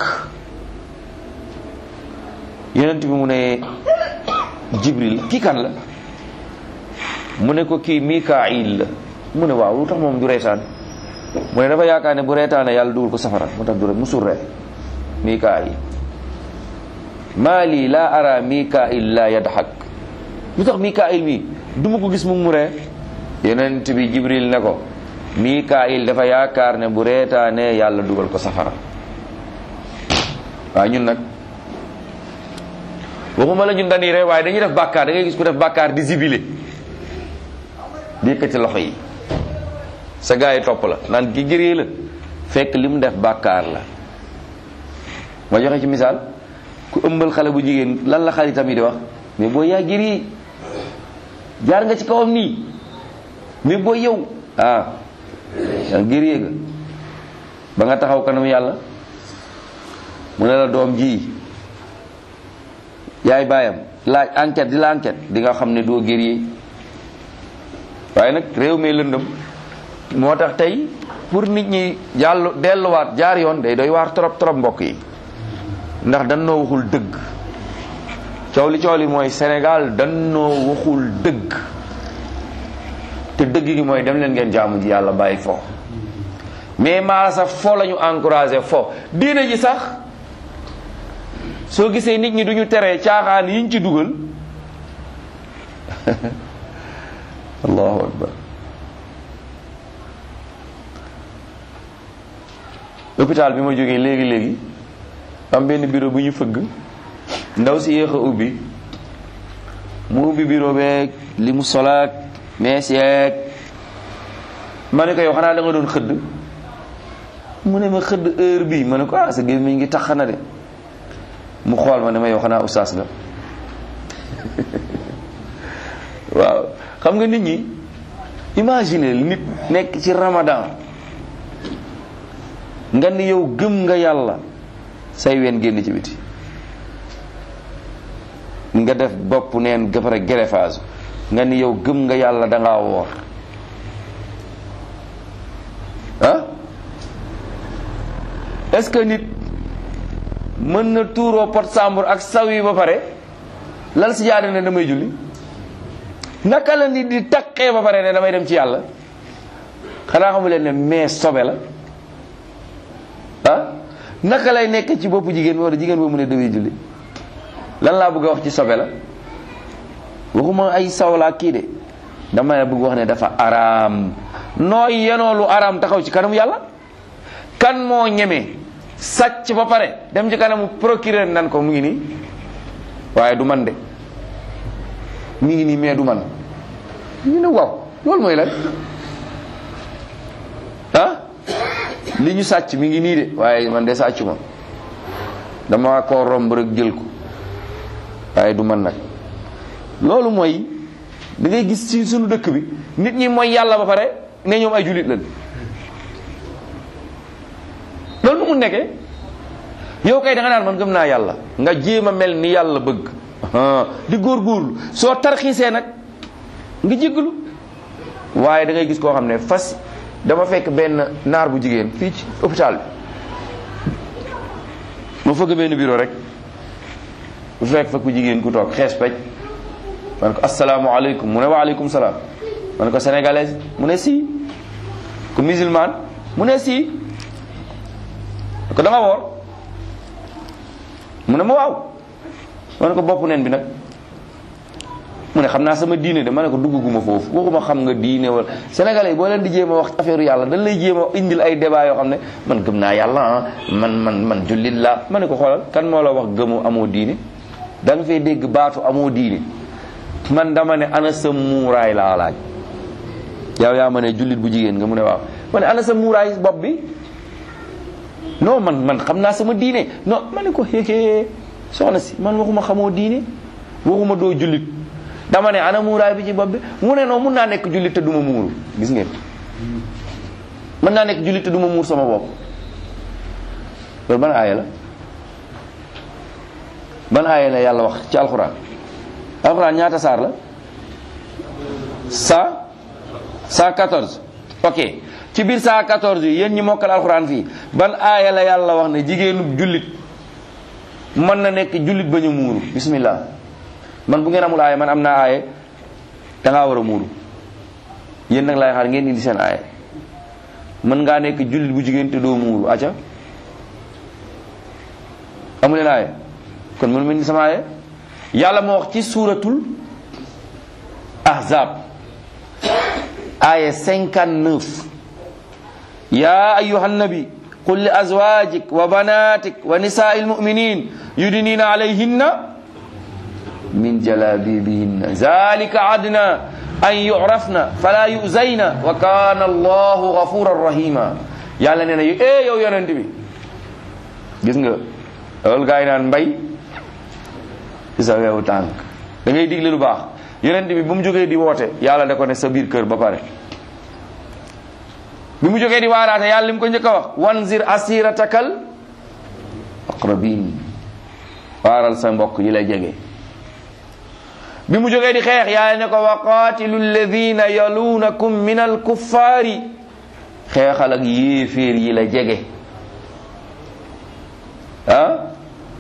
yenent bi mu ne Jibril kii kan la mu ne ko kii Mikail la mu ne waaw lu tax moom du reetaan mu ne dafa yaakaar ne bu reetaane yàlla dugal ko safara mu tax du ree musul ree Mikail maa lii laa ara Mikail laa yadxak lu tax Mikail mi du ma ko gis mu mu ree yenent bi Jibril ne ko Mikail dafa yaakaar ne bu reetaane yàlla dugal ko safara waaw ñun nag waxuma la ñun dañuy ree waaye dañuy def bàkkaar da ngay gis ku def bàkkaar di zibile di yëkkati loxo yi sa gaa yi topp la naan gi gëree la fekk li mu def bàkkaar la ma joxe ci misaal ku ëmbal xale bu jigéen lan la xaritam yi di wax mais boo yaa gëri jaar nga ci kawam nii mais booy yow ah yaa gëree nga ba nga taxaw kanam yàlla mu ne la doom ji yaay baayam laaj enquête di la enquête di nga xam ne doo gëree waaye nag réew mi lëndëm moo tax tey pour nit ñi jàll delluwaat jaar yoon day doy waar trop trop mbokk yi ndax dan noo waxul dëgg coow li coow li mooy Sénégal dan noo waxul dëgg te dëgg gi mooy dem leen ngeen jaamu ji yàlla bàyyi fo mais maa sax fo la ñu encouragé fo diina ji sax soo gisee nit ñi duñu teree caaxaan yiñ ci dugal allahu akbar hôpital bi ma jógee léegi léegi am benn bureau bu ñu fëgg ndaw si yéex a ubbi mu ubbi bureau beeg li mu solaak mees yeeg ma ne ko yow xanaa da nga doon xëdd mu ne ma xëdd heure bi ma ne ko ah sa gémmiñ ngi tax na de mu xool ma ne ma yow xanaa ustaas nga waaw xam nga nit ñi imaginer nit nekk ci ramadan nga ni yow gëm nga yàlla say ween génn ci biti nga def bopp neen gëpare greffage nga ni yow gëm nga yàlla da ngaa woor ah est-ce que nit mën na tuuroo pot sàmbur ak saw yi ba pare lal si jaade ne damay julli naka la nit di taqee ba pare ne damay dem ci yàlla xanaa xamu leen ne mais sobe la ah naka lay nekk ci boppu jigéen bi wala jigéen boobu mu ne damay julli lan laa bëgg a wax ci sobe la waxuma ay sawlaa kii de dama bëgg wax ne dafa araam nooy yenoo lu araam taxaw ci kanamu yàlla kan moo ñeme sàcc ba pare dem ci kanamu procureur nan ko mu ngi nii waaye du man de mu ngi nii mais du man ñu ne waaw loolu mooy lan ah li ñu sàcc mi ngi nii de waaye man de sàccu ma dama ko romb rek jël ko waaye du man nag loolu mooy da ngay gis ci sunu dëkk bi nit ñi mooy yàlla ba pare ne ñoom ay jullit lañ loolu nu mu nekkee yow kay da nga naan man gëm naa yàlla nga jéem a mel ni yàlla bëgg di góorgóorlu soo tarxiisee nag nga jéggalu waaye da ngay gis koo xam ne fas dama fekk benn naar bu jigéen fii ci hôpital bi ma fëgg benn bureau rek bu fekk fa ku jigéen ku toog xees pej man ko asalaamaaleykum mu ne waaleykum salaam man ko sénégalaise mu ne si ku musulman mu ne si ko da nga woor mu ne ma waaw ma ne ko bopp neen bi nag mu ne xam naa sama diine de ma ne ko dugguma foofu waxuma xam nga diine wala sénégalais yi boo leen di jéem a wax affaire yàlla dañ lay jéem a indil ay débat yoo xam ne man gëm naa yàlla ah man man man jullit laa ma ne ko xoolal kan moo la wax gëmu amoo diine da nga fay dégg baatu amoo diine man dama ne ana sa muuraay laa laaj yow yaa ma ne jullit bu jigéen nga mu ne waaw ma ne ana sa muuraay bopp bi non man man xam naa sama diine non ma ne ko xeexee soxna si man waxuma xamoo diine waxuma doo jullit dama ne ana muuraay bi ci bopp bi mu ne non mun naa nekk jullit te duma muuru gis ngeen mën naa nekk jullit te duma muur sama bopp loolu ban aaya la ban aaya la yàlla wax ci alxuraan alxuraan ñaata saar la cent cent quatorze ok ci biir cent quatorze yi yéen ñi mokkal alxuraan fii ban aaya la yàlla wax ne jigéenu jullit mën na nekk jullit bañ a muuru bismillah man bu ngeen amul aaya man am naa aaya dangaa war a muuru yéen nag laay xaar ngeen indi seen aaya mën ngaa nekk jullit bu jigéen te doo muuru aca amuleen aaya kon mënu ma indi sama aaya yàlla moo wax ci suuratul ahzab aaya 59 ya ayuha nabi qul li azwajik wa banatik wa nisaai lmuminin yudnina alayhinna min jalabibihinna zalika adna an yurafna fala yuzayna wa kana allahu gafuran rahima yàlla nee na yu e yow yonent bi gis nga loolu gaa yi naan mbay ci sa weewu tànk da ngay digle lu baax yonent bi bu mu jógee di woote yàlla da ko ne sa biir kër ba pare bi mu jógee di waaraate yàlla li mu ko njëkk a wax wanzir asiratakal aqrabin waaral sa mbokk yi lay jege bi mu jógee di xeex yàlla ne ko wa qaatilu alladina yaluunakum min alkuffaari xeexal ak yéeféer yi la jege ah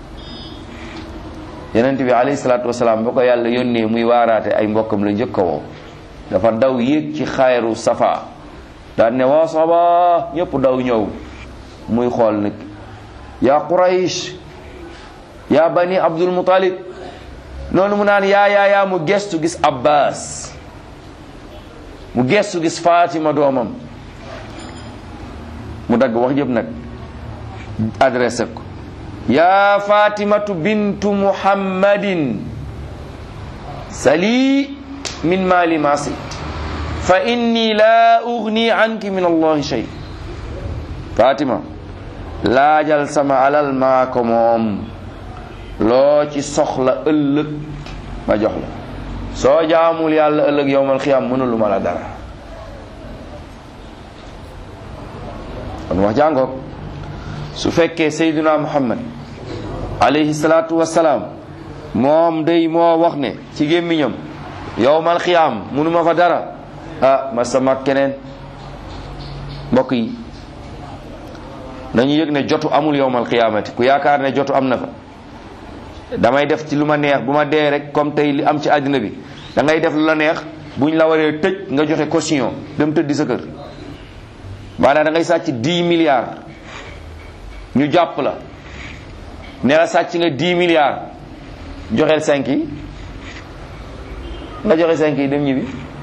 yonent bi alayhi salaatu wasalaam ba ko yàlla yónnee muy waaraate ay mbokkam la njëkk a woo dafa daw yéeg ci xayru safa daan ne waa saba ñëpp daw ñëw muy xool nag yaa quraysh yaa bani abdul mutalib noonu mu naan yaa yaa yaa mu gestu gis abbas mu gestu gis fatima doomam mu dagg wax yëpp nag adressé ko yaa fatimatu bintu muhammadin sali min mali masit fa inni la ugni anki min allahi shay fatima laajal sama alal maa ko moom loo ci soxla ëllëg ma jox la soo jaamul yàlla ëllëg yowmal xiyaam mënulu ma la dara kon wax jàngoog su fekkee sayduna muhammad alayhi salaatu wassalaam moom day moo wax ne ci gémmiñam yowmal xiyaam mënuma fa dara ah ma sama keneen mbokk yi nañu yëg ne jotu amul yowmal xiyaamati ku yaakaar ne jotu am na fa damay def ci lu ma neex bu ma dee rek comme tey li am ci àddina bi da ngay def lu la neex buñ la waree tëj nga joxe caution dem tëddi sa kër maanaam da ngay sàcc 10 milliards ñu jàpp la ne la sàcc nga 10 milliards joxeel 5 yi nga joxe 5 yi dem ñibbi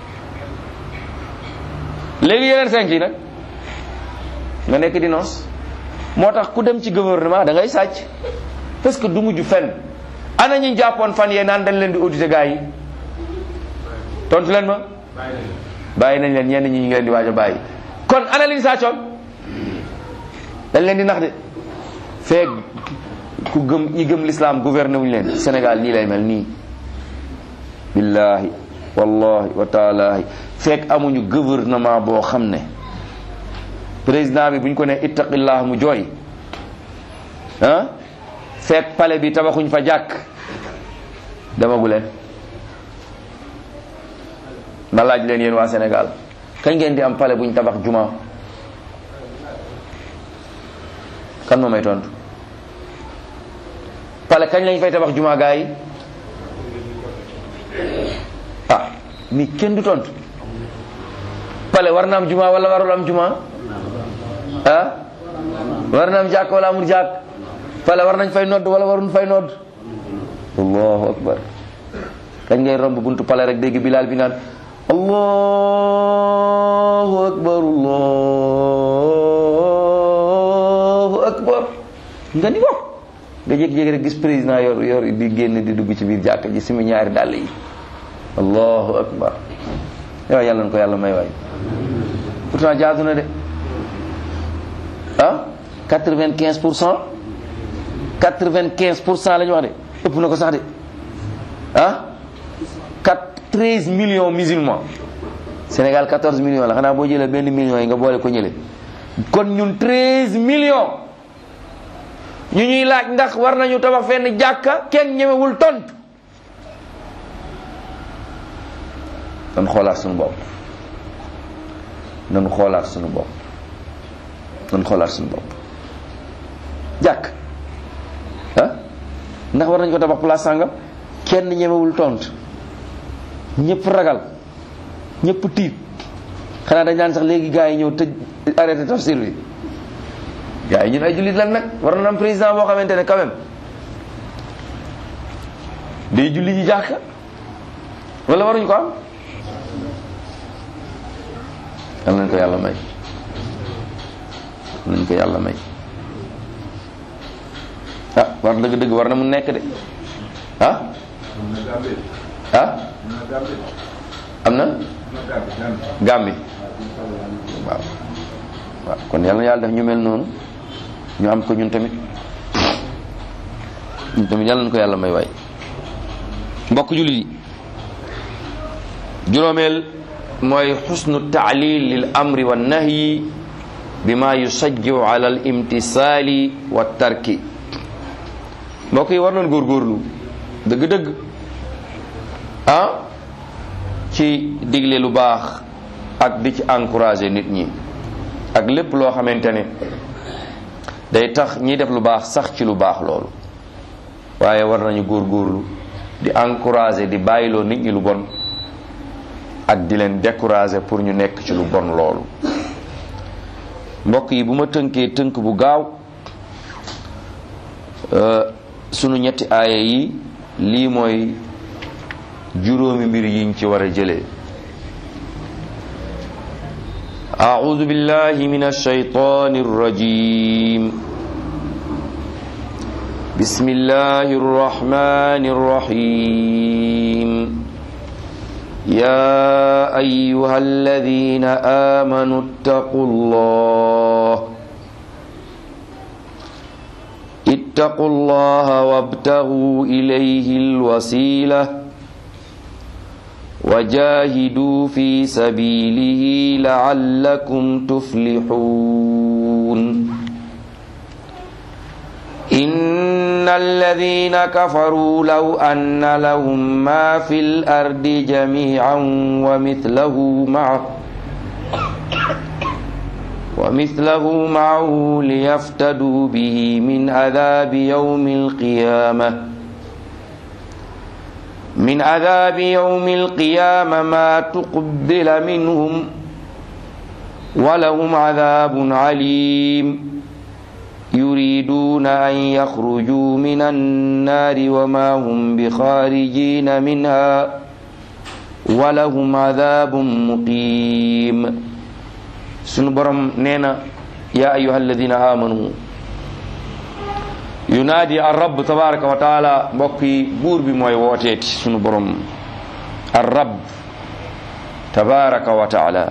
léegi yeneen 5 yi nag nga nekk di noos moo tax ku dem ci gouvernement da ngay sàcc parce que du mujj fenn ana ñu jàppoon fan yee naan dañ leen di auditer gars yi tontu leen ma bàyyi nañ leen ñenn ñi ñu ngi leen di waaj a bàyyi kon ana liñ sàccoon dañ leen di nax de feeg ku gëm ñi gëm l'islam gouverné wuñu leen Sénégal nii lay mel nii billahi wallahi wa taalahi feeg amuñu gouvernement boo xam ne président bi bu ñu ko ne ittaqillah mu jooy ah fekk pale bi tabaxuñ fa jàkk demagu leen ma laaj leen yéen waa Sénégal kañ ngeen di am pale buñ tabax juma kan moo may tontu pale kañ lañ fay tabax juma gaa yi ah mi kenn du tontu pale war na am juma wala warul am juma ah war na am jàkk wala amul jàkk pale war nañ fay nodd wala warun fay nodd allahu akbar kañ ngay romb buntu pale rek dégg bilaal bi naan allahu akbar allahu akbar nga ni wax nga jékki-jékki rek gis président yor yor di génn di dugg ci biir jàkk ji simi ñaari dàll yi allahu akbar yow yàlla na ko yàlla may waay pourtant jaadu na de ah quatre-vingt-quinze pour cent quatre-vingt-quinze pour cent la ñu wax de ëpp na ko sax de ah quatre treize millions musulmans Sénégal quatorze millions la xanaa boo jëlee benn million yi nga boole ko ñële kon ñun treize millions ñu ñuy laaj ndax war nañu tabax fenn jàkka kenn ñemewul tontu nan xoolaat suñu bopp nan xoolaat suñu bopp nan xoolaat suñu bopp jàkk ah ndax war nañu ko tabax place sàngam kenn ñemewul tontu ñëpp ragal ñëpp tiit xanaa dañ naan sax léegi gars yi ñëw tëj arrêté tafsir bi gars yi ñun ay jullit lan nag war na am président boo xamante ne quand même day julli ji jàkka wala waruñu ko am yal nañ ko yàlla may yal nañ ko yàlla may ah war dëgg-dëgg war na mu nekk de ah ah am na gàmbi waaw waaw kon yàlla na yàlla def ñu mel noonu ñu am ko ñun tamit ñun tamit yàlla na ko yàlla may waay mbokk jullit yi juróomeel mooy xusnu taalil lil amri wa nahyi bima yusajjiu ala al imtisaali wa tarki mbokk yi war nañ góorgóorlu dëgg-dëgg ah ci digle lu baax ak di ci encourager nit ñi ak lépp loo xamante ne day tax ñiy def lu baax sax ci lu baax loolu waaye war nañu góorgóorlu di encourager di bàyyiloo nit ñi lu bon ak di leen décourager pour ñu nekk ci lu bon loolu mbokk yi bu ma tënkee tënk bu gaaw sunu ñetti aaya yi lii mooy juróomi mbir yiñ ci war a jëlee أعوذ بالله من الشيطان الرجيم بسم الله الرحمن الرحيم يا أيها الذين آمنوا اتقوا الله اتقوا الله وابتغوا إليه الوسيلة وجاهدوا في سبيله لعلكم تفلحون إن الذين كفروا لو أن لهم ما في الأرض جميعا ومثله معه ومثله معه ليفتدوا به من عذاب يوم القيامة من عذاب يوم القيامة ما تقبل منهم ولهم عذاب عليم يريدون أن يخرجوا من النار وما هم بخارجين منها ولهم عذاب مقيم سنبرم نينا يا أيها الذين آمنوا yunaadi ar rabb tabaraka wa taala mbokk yi buur bi mooy wooteeti sunu borom ar rabb tabaraka wa taala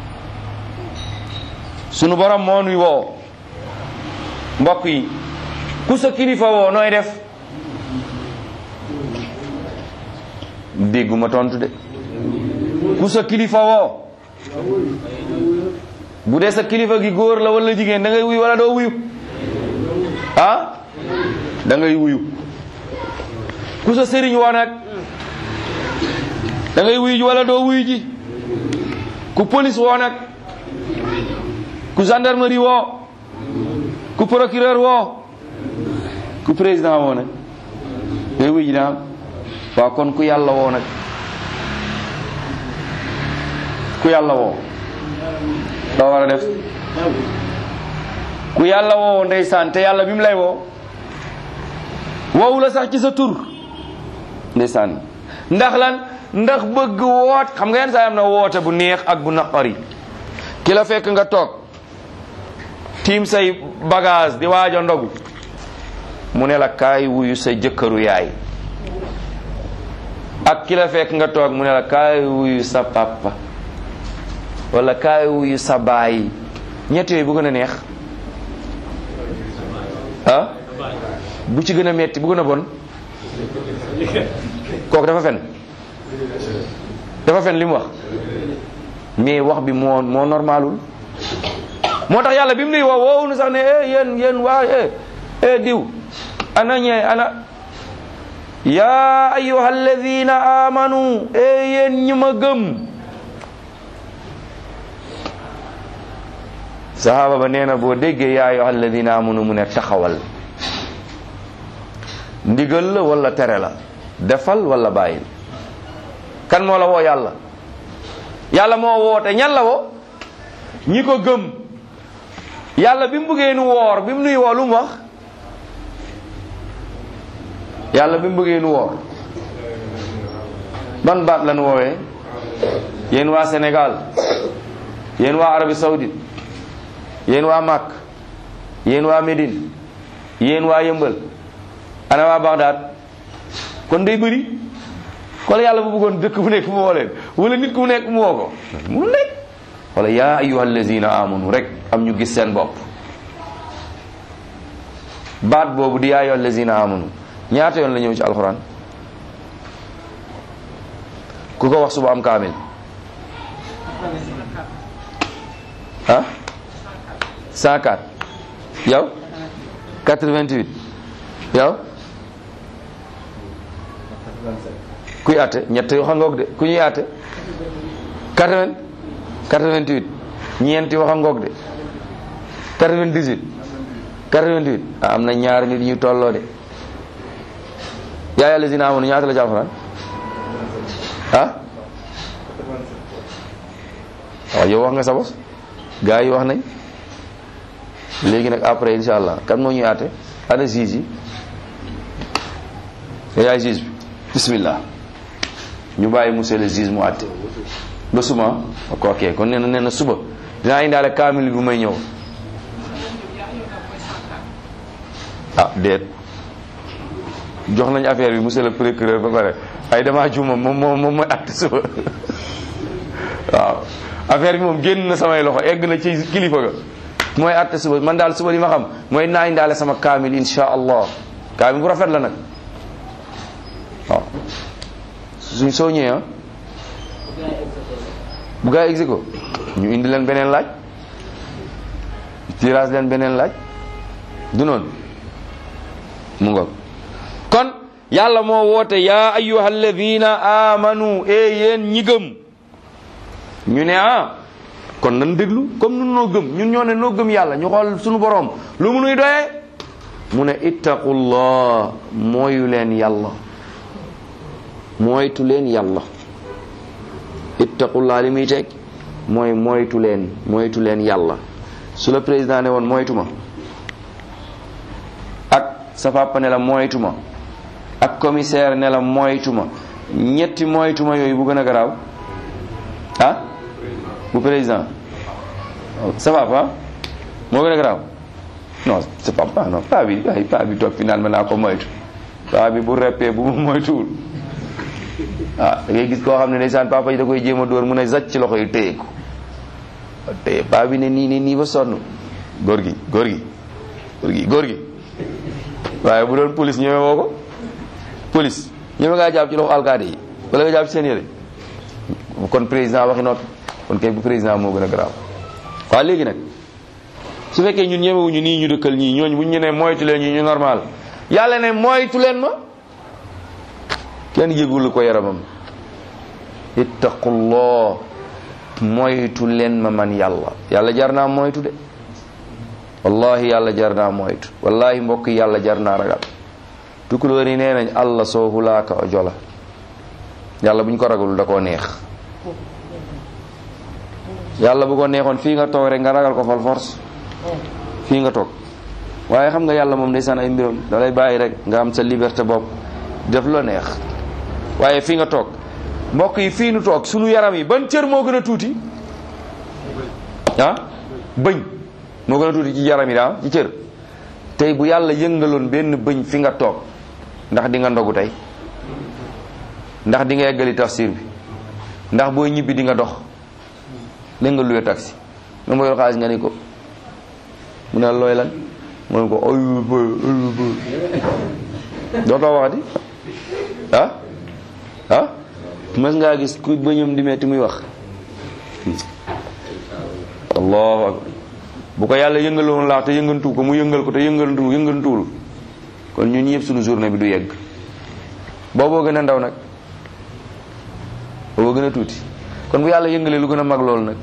sunu borom moo nuy woo mbokk yi ku sa kilifa woo nooy def dégguma tontu de ku sa kilifa woo bu dee sa kilifa gi góor la wala jigéen da ngay wuyu wala doo wuyu ah da ngay wuyu ku sa sëriñ woo nag da ngay wuyu ji wala doo wuyu ji ku police woo nag ku gendarmerie woo ku procureur woo ku président woo nag ngay wuyu ji naa waaw kon ku yàlla woo nag ku yàlla woo doo war a def ku yàlla woo ndeysaan te yàlla bi mu lay woo woowu la sax ci sa tur ndeysaan ndax lan ndax bëgg woot xam nga yenn saa am na woote bu neex ak bu naqari ki la fekk nga toog tiim say bagage di waaj a ndogu mu ne la kaay wuyu sa jëkkëru yaay ak ki la fekk nga toog mu ne la kaay wuyu sa papa wala kaay wuyu sa baay ñett yooyu bu gën a neex ah bu ci gën a metti bu gën a bon kooku dafa fen dafa fen li mu wax mais wax bi moo moo normalul moo tax yàlla bi mu nuy woo woowu nu sax ne eh yéen yéen waa eh eh diw ana ñee ana yaa ayyuha alladina amanu eh yéen ñi ma gëm sahaba ba nee na boo déggee yaa ayyuha alladina amanu mu ne taxawal ndigal la wala tere la defal wala bàyyil kan moo la woo yàlla yàlla moo woote ñan la woo ñi ko gëm yàlla bi mu bëggee nu woor bi mu nuy woo lu mu wax yàlla bi mu bëggee nu woor ban baat lan woowee yéen waa Sénégal yéen waa Arabie Saoudite yéen waa Makk yéen waa Médine yéen waa Yëmbal ana waa Bagdad kon day bëri kon yàlla bu bëggoon dëkk bu nekk mu woo leen wala nit ku mu nekk mu woo ko mu nekk wala yaa ayyuha allazina amanu rek am ñu gis seen bopp baat boobu di yaa ayyuha allazina amanu ñaata yoon la ñëw ci alxuraan ku ko wax suba am kaamil ah 104 yow 88 yow kuy àtte ñett yoo xam ngoog de ku ñuy àtte 80 88 ñeenti wax ngoog de 98 88 ah am na ñaar nit ñu tolloo de yaa yàlla si naa amoon ñaata la ci alxuraan ah waaw yow wax nga sa bos gars yi wax nañ léegi nag après insha allah kan moo ñuy àtte ana juge yi yow yaay juge bi bismillah ñu bàyyi monsieur le juge mu àtte ba suma ok ok kon nee na nee na suba dinaa indaale kaamil bu may ñëw ah déet jox nañ affaire bi monsieur le procureur ba pare ay dama juuma moom moom moom mooy àtte suba waaw affaire bi moom génn na samay loxo egg na ci kilifa ga mooy àtte suba man daal suba li ma xam mooy naa indaale sama kaamil insha allah kaamil bu rafet la nag waaw suñ soo ñëwee ah bu gaa yi ko ñu indi leen beneen laaj tirage leen beneen laaj du noonu mu ngoog kon yàlla moo woote yaa ayyuha alladina amanu e yéen ñi gëm ñu ne ah kon nan déglu comme nun noo gëm ñun ñoo ne noo gëm yàlla ñu xool suñu boroom lu mu nuy doyee mu ne ittaqullah mooyu leen yàlla moytu leen yàlla ittaqullah li muy teg mooy moytu leen moytu leen yàlla su la président ne woon moytu ma ak sa papa ne la moytu ma ak commissaire ne la moytu ma ñetti moytu ma yooyu bu gën a garaaw ah bu président sa papa moo gën a garaaw non sa papa non paa bi ay paa bi toog fi naan ma naa ko moytu paa bi bu reppee bu mu moytuwul ah da ngay gis koo xam ne ndeysaan papa yi da koy jéem a dóor mun a zacc ci loxo yi téye ko téye paa bi ne nii ne nii ba sonn góor gi góor gi góor gi góor gi waaye bu doon police ñëwee woo ko police ñëwee ngaa jàpp ci loxo alkaati yi wala nga jàpp ci seen yére kon président waxi noppi kon kay bu président moo gën a garaaw waaw léegi nag su fekkee ñun ñemewuñu nii ñu dëkkal ñii ñooñu buñ ñu ne moytu leen ñi ñu normal yàlla ne moytu leen ma kenn yëgul ko yaramam ittaqullah moytu leen ma man yàlla yàlla jar naa moytu de wallahi yàlla jar naa moytu wallahi mbokk yàlla jar naa ragal tukulóor yi nee nañ allah soo hulaaka o jola yàlla buñ ko ragalul da koo neex yàlla bu ko neexoon fii nga toog rek nga ragal ko fal force fii nga toog waaye xam nga yàlla moom ndeysaan ay mbiram da lay bàyyi rek nga am sa liberté bopp def loo neex waaye fii nga toog mbokk yi fii nu toog sunu yaram yi ban cër moo gën a tuuti ah bëñ moo gën a tuuti ci yaram yi daa ci cër tey bu yàlla yëngaloon benn bëñ fi nga toog ndax di nga ndogu tey ndax di nga eggali tafsir bi ndax booy ñibbi di nga dox léegi nga luwe taxi nga ma yor xaalis nga ni ko mu ne looy lan mu ne ko ayu ba ayu ba dootoo waxati ah ah mas ngaa gis ku bëñam di metti muy wax allahu akbar bu ko yàlla yëngaloon laax te yëngantu ko mu yëngal ko te yëngantu yëngantuwul kon ñun ñëpp suñu journée bi du yegg booboo gën a ndaw nag booboo gën a tuuti kon bu yàlla yëngalee lu gën a mag loolu nag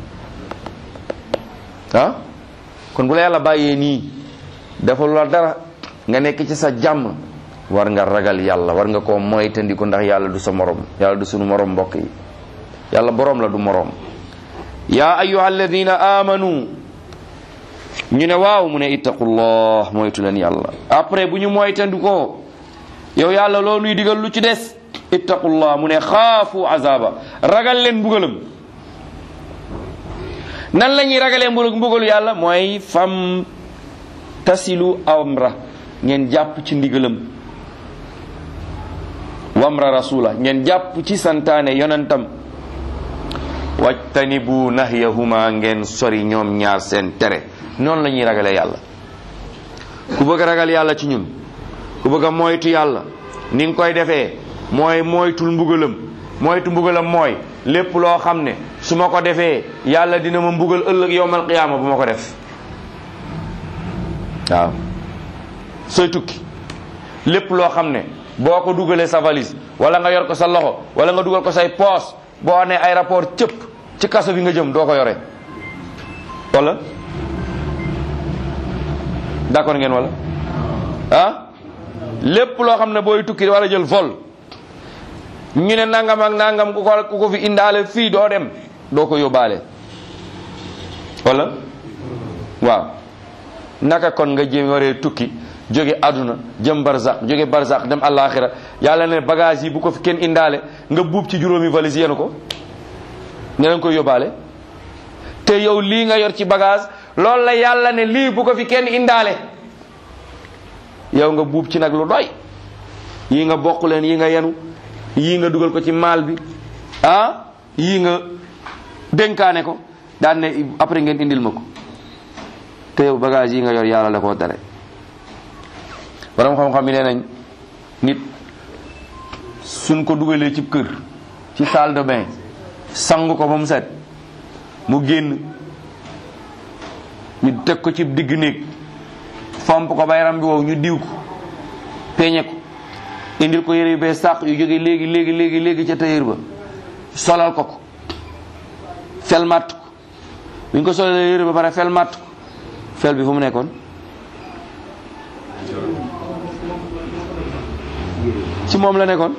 ah kon bu la yàlla bàyyee nii dafa la dara nga nekk ci sa jàmm war nga ragal yàlla war nga koo moytandiku ndax yàlla du sa morom yàlla du sunu morom mbokk yi yàlla boroom la du morom yaa ayyuha alladina amanu ñu ne waaw mu ne ittaqullah moytu leen yàlla après bu ñu moytandikoo yow yàlla loo nuy digal lu ci des ittaqullah mu ne xaafu azaba ragal leen mbugalam nan la ñuy ragalee mbug mbugalu yàlla mooy fam tasilu amra ngeen jàpp ci ndigalam wamra rasula ngeen jàpp ci santaane yonentam wajtanibu nahyahuma ngeen sori ñoom ñaar seen tere noonu la ñuy ragalee yàlla ku bëgg a ragal yàlla ci ñun ku bëgg a moytu yàlla ni nga koy defee mooy moytul mbugalam moytu mbugalam mooy lépp loo xam ne su ma ko defee yàlla dina ma mbugal ëllëg yowmal qiyaama bu ma ko def waaw sooy tukki lépp loo xam ne boo ko dugalee sa valise wala nga yor ko sa loxo wala nga dugal ko say poos boo nee aéroport cëpp ci kaso bi nga jëm doo ko yore wala d'accord ngeen wala ah lépp loo xam ne booy tukki wala jël vol ñu ne nangam ak nangam ku ko ku ko fi indaale fii doo dem doo ko yóbbaale wala waaw naka kon nga jëm waree tukki jóge àdduna jëm barzaq jóge barzaq dem àllaaxira yàlla ne bagage yi bu ko fi kenn indaale nga buub ci juróomi valise yenu ko ne leen koy yóbbaale te yow lii nga yor ci bagage loolu la yàlla ne lii bu ko fi kenn indaale yow nga buub ci nag lu doy yii nga bokk leen yi nga yenu yii nga dugal ko ci maal bi ah yii nga dénkaane ko daan ne après ngeen indil ma ko te yow bagage yi nga yor yàlla la koo tere borom xam-xam yi nee nañ nit suñ ko dugalee ci kër ci salle de bain sang ko ba mu set mu génn ñu teg ko ci digg néeg fomp ko ba yaram bi wow ñu diw ko peñe ko indil ko yére yu bees sàq yu jóge léegi léegi léegi léegi ca tailleur ba solal ko ko fel matt ko bu ñu ko solalee yére ba pare fel matt ko fel bi fu mu nekkoon ci moom la nekkoon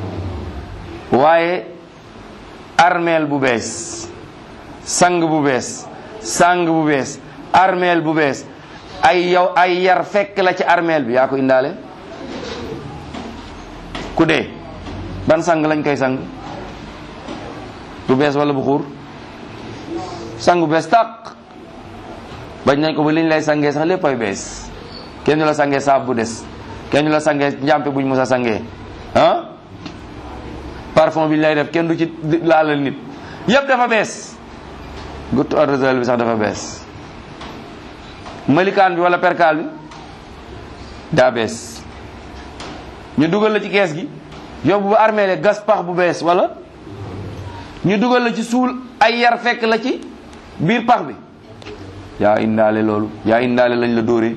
waaye armeel bu bees sang bu bees sang bu bees armeel bu bees ay yow ay yar fekk la ci armeel bi yaa ko indaale ku dee ban sang lañ koy sang bu bees wala bu xuur sang bu bees tàq bañ nañ ko ba liñ lay sangee sax lépp ay bees kenn du la sangee saab bu des kenn du la sangee njàmpe buñ mos a sangee ah parfum bi ñu lay def kenn du ci laalal nit yëpp dafa bees guttu arrosel bi sax dafa bees malikaan bi wala perkaal bi daa bees ñu dugal la ci kees gi yóbbu ba armeele gas pax bu bees wala ñu dugal la ci suul ay yar fekk la ci biir pax bi yaa indaale loolu yaa indaale lañ la dóoree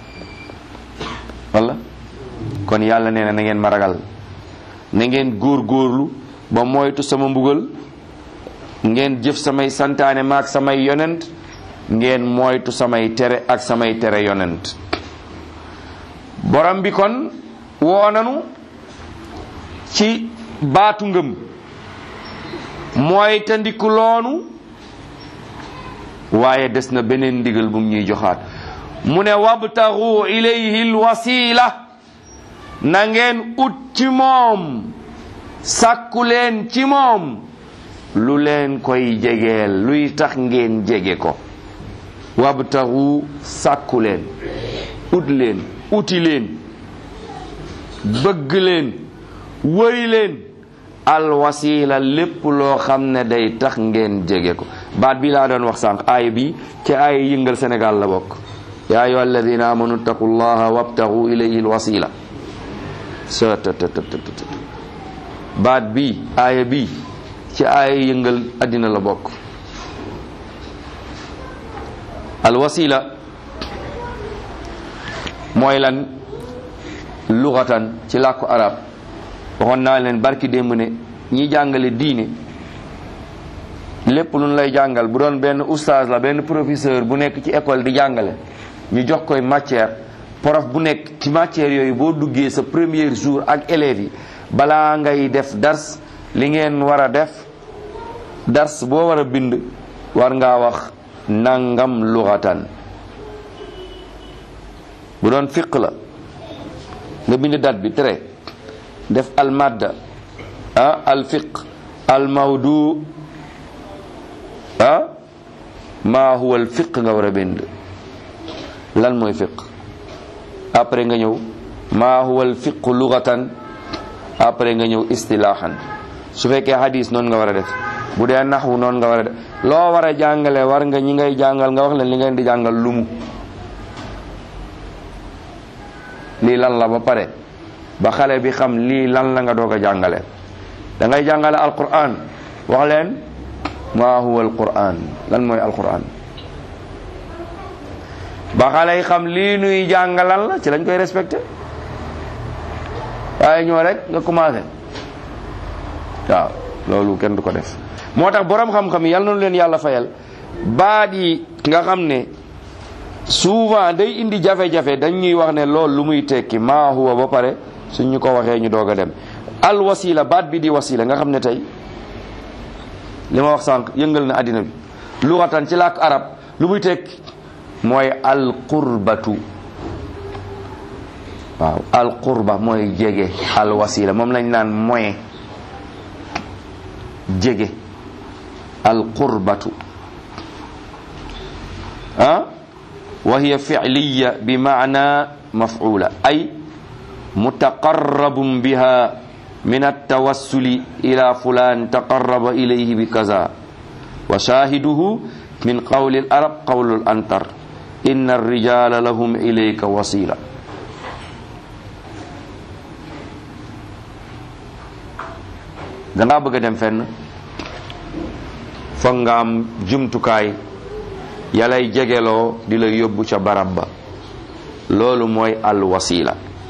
wala kon yàlla nee na na ngeen ma ragal na ngeen góor góorlu ba moytu sama mbugal ngeen jëf samay santaane maak samay yonent ngeen moytu samay tere ak samay tere yonent borom bi kon woo nanu ci baatu ngëm mooy tandiku loonu waaye des na beneen ndigal bu ñuy joxaat mu ne wabtaxu ilayhi lwasila na ngeen ut ci moom sàkku leen ci moom lu leen koy jegeel luy tax ngeen jege ko wabtaxu sàkku leen ut leen uti leen bëgg leen wëri leen alwasila lépp loo xam ne day tax ngeen jege ko baat bi laa doon wax sànq aaya bi ci aaya yëngal Sénégal la bokk yaa ayyuha alladina amanu ttaqu llaha wabtaxu ilayhi alwasila sa baat bi aaya bi ci aaya yëngal addina la bokk alwasila mooy lan lugatan ci làkku arab waxoon naa leen barki démb ne ñi jàngale diine lépp lu ñu lay jàngal bu doon benn oustaz la benn professeur bu nekk ci école di jàngale ñu jox koy matière prof bu nekk ci matière yooyu boo duggee sa premier jour ak élèves yi balaa ngay def dars li ngeen war a def dars boo war a bind war ngaa wax nangam luxatan bu doon fiq la nga bind date bi tere def al madda ah al fiq al mawdu ah maa huwa al fiq nga war a bind lan mooy fiq après nga ñëw maa huwa al fiq lugatan après nga ñëw istilaahan su fekkee hadis noonu nga war a def bu dee naxwu noonu nga war a def loo war a jàngale war nga ñi ngay jàngal nga wax leen li ngeen di jàngal lumu lii lan la ba pare ba xale bi xam lii lan la nga doog a jàngale da ngay jàngale alquran wax leen ma huwa alquran lan mooy alquran ba xale yi xam lii nuy jàngalal la ci lañ koy respecté waaye ñoo rek nga commencé waaw loolu kenn du ko def moo tax borom xam-xam yi yal na leen yàlla fayal baat yi nga xam ne souvent day indi jafe-jafe dañ ñuy wax ne loolu lu muy tekki maa huwa ba pare suñ ñu ko waxee ñu doog a dem al wasila baat bi di wasila nga xam ne tey li ma wax sànq yëngal na àddina bi luxatan ci làkk arab lu muy tekki mooy al qurbatu waaw al qurba mooy jege al wasila moom lañ naan moyen jege al qurbatu ah wa hiya fi'liya bi maana maf'ula ay mutaqarrabun biha min at-tawassuli ila fulan taqarraba ilayhi bi kaza wa shahiduhu min qawli al-arab qawlu al-antar inna ar-rijala lahum ilayka wasila dangaa bëgg a dem fenn foog nga am jumtukaay yalay jegeloo di la yóbbu ca barab ba loolu mooy al wasila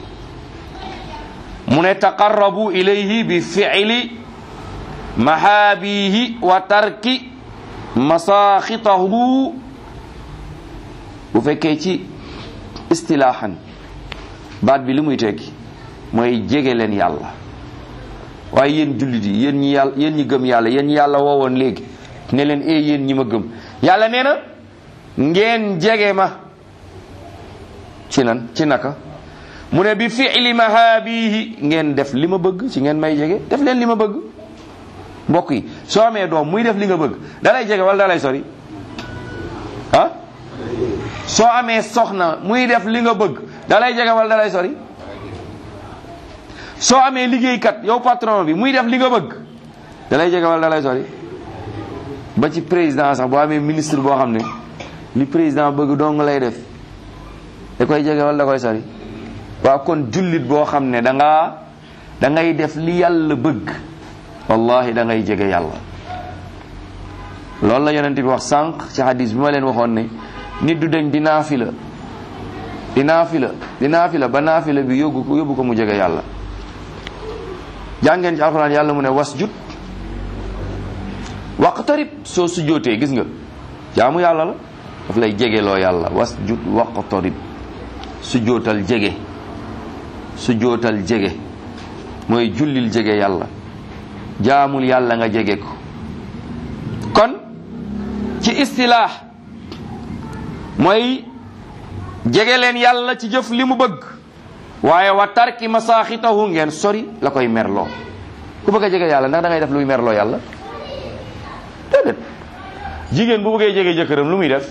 mu ne taqarrabu ilayhi bi fi'li mahaabihi wa tarki masaaxitahu bu fekkee ci istilaahan baat bi li muy tekki mooy jege leen yàlla waaye yéen jullit yi yéen ñi yàlla yéen ñi gëm yàlla yéen ñi yàlla woowoon léegi ne leen ee yéen ñi ma gëm yàlla nee na ngeen jege ma ci nan ci naka mu ne bi fi'li mahaabihi ngeen def li ma bëgg ci ngeen may jege def leen li ma bëgg mbokk yi soo amee doom muy def li nga bëgg dalay jege wala dalay sori ah soo amee soxna muy def li nga bëgg dalay jege wala dalay sori soo amee liggéeykat yow patron bi muy def li nga bëgg dalay jege wala dalay sori ba ci président sax boo amee ministre boo xam ne li président bëgg dong lay def da koy jege wala da koy sori waaw kon jullit boo xam ne da ngaa da ngay def li yàlla bëgg wallahi da ngay jege yàlla loolu la yonent bi wax sànq ci hadis bi ma leen waxoon ne nit du dañ di naafila di naafila di naafila ba naafila bi yóbbu ko yóbbu ko mu jege yàlla jàngeen ci alxuraan yàlla mu ne wasjud waqtarib soo sujjootee gis nga jaamu yàlla la daf lay jegeloo yàlla wasjud waqtarib sujjootal jege sujjootal jege mooy jullil jege yàlla jaamul yàlla nga jege ko kon ci istilaax mooy jege leen yàlla ci jëf li mu bëgg waaye wa tarki masaaxitahu ngeen sori la koy merloo ku bëgg a jege yàlla ndax da ngay def luy merloo yàlla déedéet jigéen bu bëggee jege jëkkëram lu muy def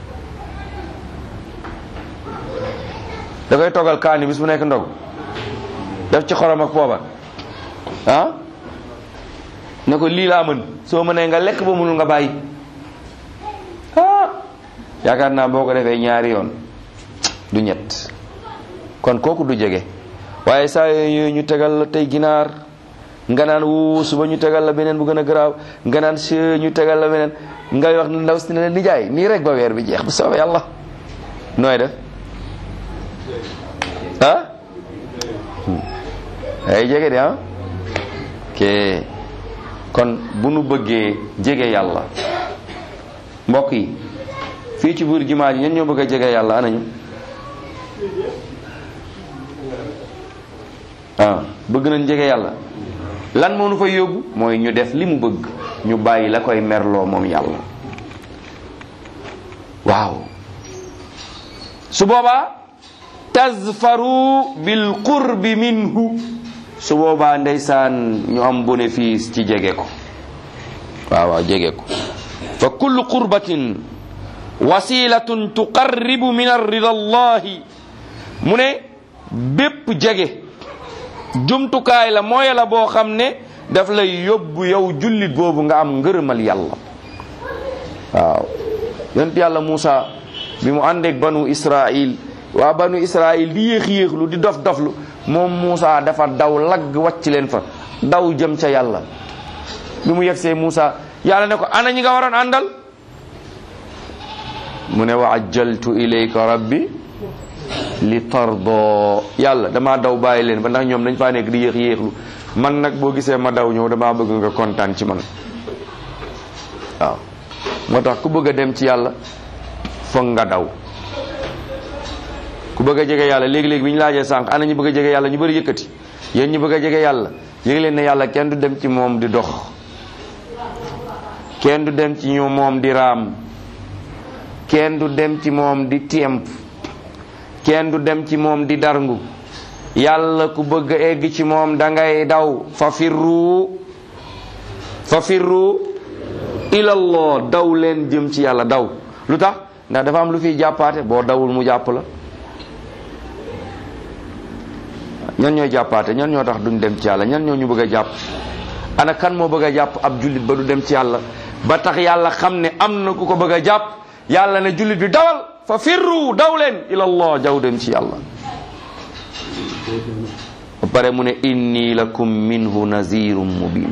da koy toggal kaani bis bu nekk ndog def ci xorom ak poobar ah ne ko lii laa mën soo mënee nga lekk ba mënul nga bàyyi ah yaakaar naa boo ko defee ñaari yoon du ñett kon kooku du jege waaye saa yooyu ñu tegal la tey ginaar nga naan wu suba ñu tegal la beneen bu gën a garaaw nga naan si ñu tegal la beneen ngay wax ndaw si ne leen nijaay nii rek ba weer bi jeex bu soobee yàlla nooy def ah ay jege de ah ke kon bu nu bëggee jege yàlla mbokk yi fii ci biir jumaa ji ñen ñoo bëgg a jege yàlla anañu ah bëgg nañ jege yàlla lan moo nu fay yóbbu mooy ñu def li mu bëgg ñu bàyyi la koy merloo moom yàlla waaw su boobaa tazfaru bil qurbi minhu su boobaa ndeysaan ñu am bénéfice ci jege ko waaw waaw jege ko fa kullu qurbatin wasilatun tuqarribu min arrida allahi mu ne bépp jege jumtukaay la mooy la boo xam ne daf lay yóbbu yow jullit boobu nga am ngërëmal yàlla waaw yonent yàlla Muusa bi mu àndeek banu Israil waa banu Israil di yéex yéexlu di dof doflu moom Muusa dafa daw lagg wàcc leen fa daw jëm ca yàlla bi mu yegsee Muusa yàlla ne ko ana ñi nga waroon àndal mu ne wa ajjaltu ilayka rabbi li tardo yàlla damaa daw bàyyi leen ba ndax ñoom dañ faa nekk di yéex yéexlu man nag boo gisee ma daw ñëw damaa bëgg nga kontaan ci man waaw moo tax ku bëgg a dem ci yàlla foog nga daw ku bëgg a jege yàlla léegi-léegi bi ñu laajee sànq ana ñu bëgg a jege yàlla ñu bëri yëkkati yéen ñu bëgg a jege yàlla yëg leen ne yàlla kenn du dem ci moom di dox kenn du dem ci ñu moom di raam kenn du dem ci moom di tiemp kenn du dem ci moom di darngu yàlla ku bëgg a egg ci moom da ngay daw fa firru fa firru ilallah daw leen jëm ci yàlla daw lu tax ndax dafa am lu fiy jàppaate boo dawul mu jàpp la ñan ñooy jàppaate ñan ñoo tax duñ dem ci yàlla ñan ñoo ñu bëgg a jàpp ana kan moo bëgg a jàpp ab jullit ba du dem ci yàlla ba tax yàlla xam ne am na ku ko bëgg a jàpp yàlla ne jullit bi dawal fa firru daw leen ilallah jaw dem ci yàlla ba pare mu ne inni lakum minhu nazirun mubin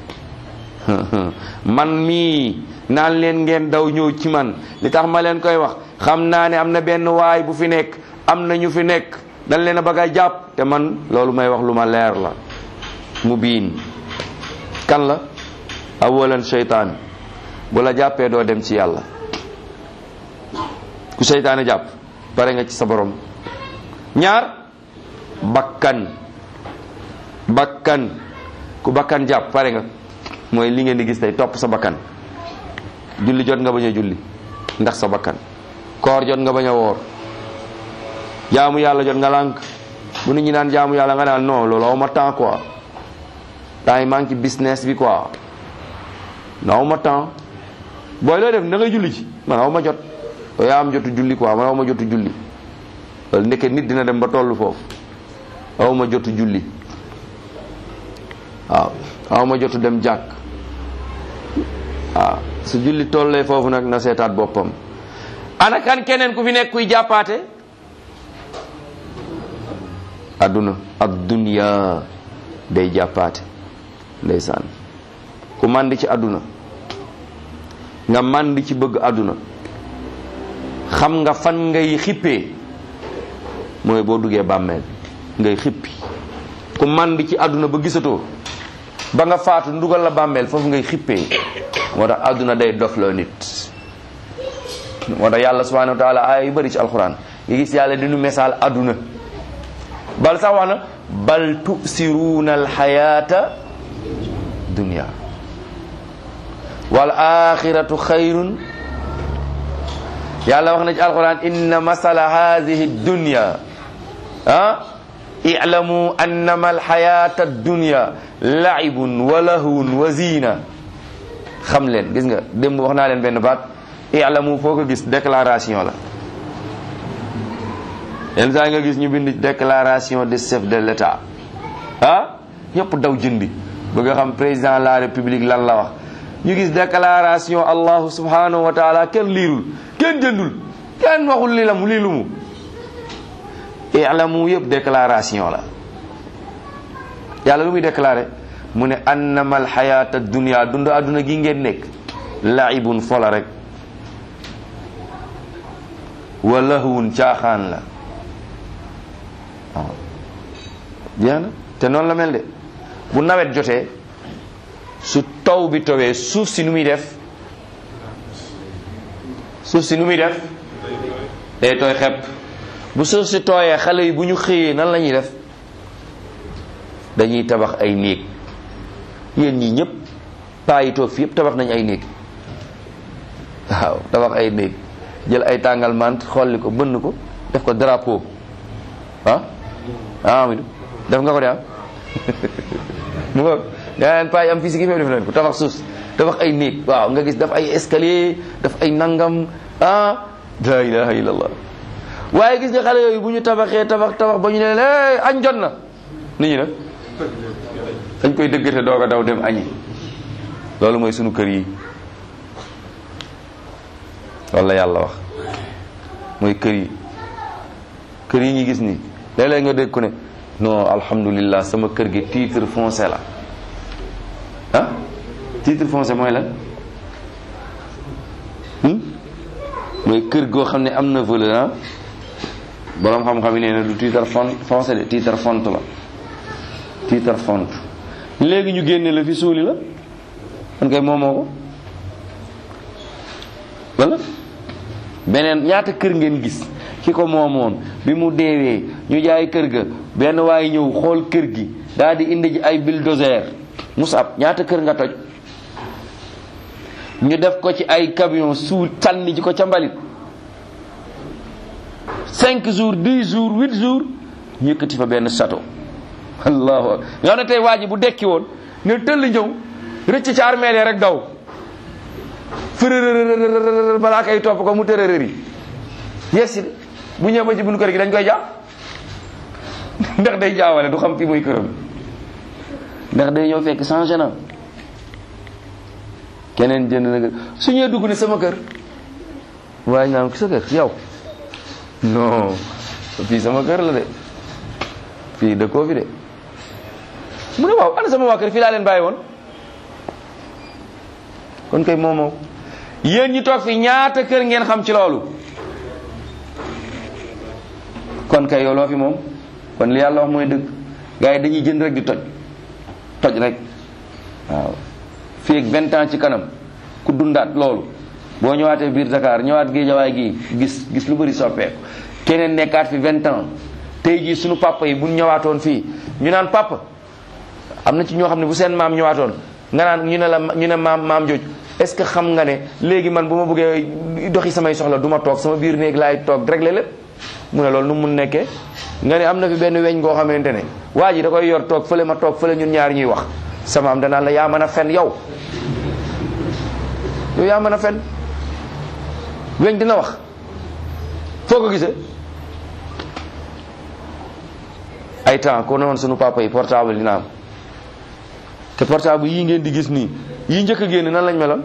man mii naan leen ngeen daw ñëw ci man li tax ma leen koy wax xam naa ne am na benn waay bu fi nekk am na ñu fi nekk dañ leen a bëgg a jàpp te man loolu may wax lu ma leer la mubin kan la awalan seytaan bu la jàppee doo dem ci yàlla ku seytaane jàpp pare nga ci sa borom ñaar bakkan bakkan ku bakkan jàpp pare nga mooy li ngeen di gis tey topp sa bakkan julli jot nga bañ a julli ndax sa bakkan koor jot nga bañ a woor jaamu yàlla jot nga lànk bu nit ñi naan jaamu yàlla nga naan non loolu aw ma temps quoi temps yi maa ngi ci business bi quoi non aw ma temps booy looy def da ngay julli ci man aw ma jot yaa am jotu julli quoi man aw ma jotu julli loolu ndeke nit dina dem ba tollu foofu aw ma jotu julli waaw aw ma jotu dem jàkk waaw su julli tollee foofu nag na seetaat boppam ana kan keneen ku fi nekk kuy jàppaate adduna ad dunya day jàppaate ndeysaan ku màndi ci adduna nga màndi ci bëgg adduna xam nga fan ngay xippee mooy boo duggee bàmmeel ngay xippi ku màndi ci adduna ba gisatoo ba nga faatu ndugal la bàmmeel foofu ngay xippee moo tax adduna day dofloo nit moo tax yàlla subhanahu wa taala aaya yu bëri ci alquran nga gis yàlla dinu misaal adduna bal sax wax na bal tusiruuna alxayata dunia wal axiratu xayrun yàlla wax na ci alquran inna masala hadihi dunya ah i'lamu annama alxayata dunya laibun wa lahwun wa zina xam leen gis nga démb wax naa leen benn baat i'lamu foo ko gis déclaration la yenn saa nga gis ñu bind déclaration de chef de l'état ah ñëpp daw jëndi bëgg a xam président de la république lan la wax ñu gis déclaration allahu subhanahu wa taala kenn liirul kenn jëndul kenn waxul li la mu lii lu mu i'lamu yëpp déclaration la yàlla lu muy déclaré mu ne annama alxayata dunia dund adduna gi ngeen nekk laibun fola rek wa lahwun caaxaan la waaw jeex na te noonu la mel de bu nawet jotee su taw bi towee suuf si nu muy def suuf si nu muy def day tooy xepp bu suuf si tooyee xale yi bu ñu xëyee nan la ñuy def dañuy tabax ay néeg yéen ñii ñëpp paa yi toog fi yëpp tabax nañ ay néeg waaw tabax ay néeg jël ay tàngal mant xolli ko bënn ko def ko drapeau ah ah Amidou def nga ko de am mu nga daa leen paa yi am fii si gi def leen ko tabax suuf tabax ay néeg waaw nga gis daf ay escalier daf ay nangam ah la ilaha illallah waaye gis nga xale yooyu bu ñu tabaxee tabax tabax ba ñu ne leen añ jot na nit ñi nag dañ koy dëggate doog a daw dem añi loolu mooy sunu kër yi loolu la yàlla wax mooy kër yi kër yi ñu gis ni léeg-léeg nga dégg ko ne non alhamdulillah sama kër gi titre foncier la titre foncier mooy lan mooy kër goo xam ne am na valeur ah boroom xam-xam yi nee na du titre font foncier de titre font la titre font léegi ñu génne la fi suuli la man kay moomoo ko wala beneen ñaata kër ngeen gis ki ko moomoon bi mu deewee ñu jaay kër ga benn waaye ñëw xool kër gi daal di indi ji ay bulldozer musab ñaata kër nga toj ñu def ko ci ay camion suul sànni ji ko ca mbalit cinq jours dix jours huit jours ñu yëkkati fa benn château allahu akbar nga xam ne tey waa ji bu dekki woon ne tëll ñëw rëcc ca armeel rek daw fërërërërër balaa kay topp ko mu tërërër yi yegsi bu ñëw ba ci buñu kër gi dañ koy jàpp ndax day jaawale du xam fi muy këram ndax day ñëw fekk changé na keneen jënd na kër su ñëwee dugg ne sama kër waaye ñu naan ko sa kër yow non fii sama kër la de fii dëkkoo fi de mu ne waaw ana sama waa kër fii laa leen bàyyi woon kon kay moom moo yéen ñi toog fi ñaata kër ngeen xam ci loolu kon kay yow loo fi moom kon li yàlla wax mooy dëgg gars yi dañuy jënd rek di toj toj rek waaw fii ak vingt ans ci kanam ku dundaat loolu boo ñëwaatee biir Dakar ñëwaat Géejawaay gii gis gis lu bëri soppeeku keneen nekkaat fi vingt ans tey jii sunu papa yi buñ ñëwaatoon fii ñu naan papa am na ci ñoo xam ne bu seen maam ñëwaatoon nga naan ñu ne la ñu ne maam maam jooju est-ce que xam nga ne léegi man bu ma bëggee doxi samay soxla du ma toog sama biir néeg laay toog réglé lépp mu ne loolu nu mun nekkee nga ne am na fi benn weñ goo xamante ne waa ji da koy yor toog fële ma toog fële ñun ñaar ñuy wax sama am danaan la yaa mën a fen yow yow yaa mën a fen weñ dina wax foo ko gisee ay temps ko noonu sunu papa yi portable dina am te portable yii ngeen di gis nii yii njëkk a génn nan lañ meloon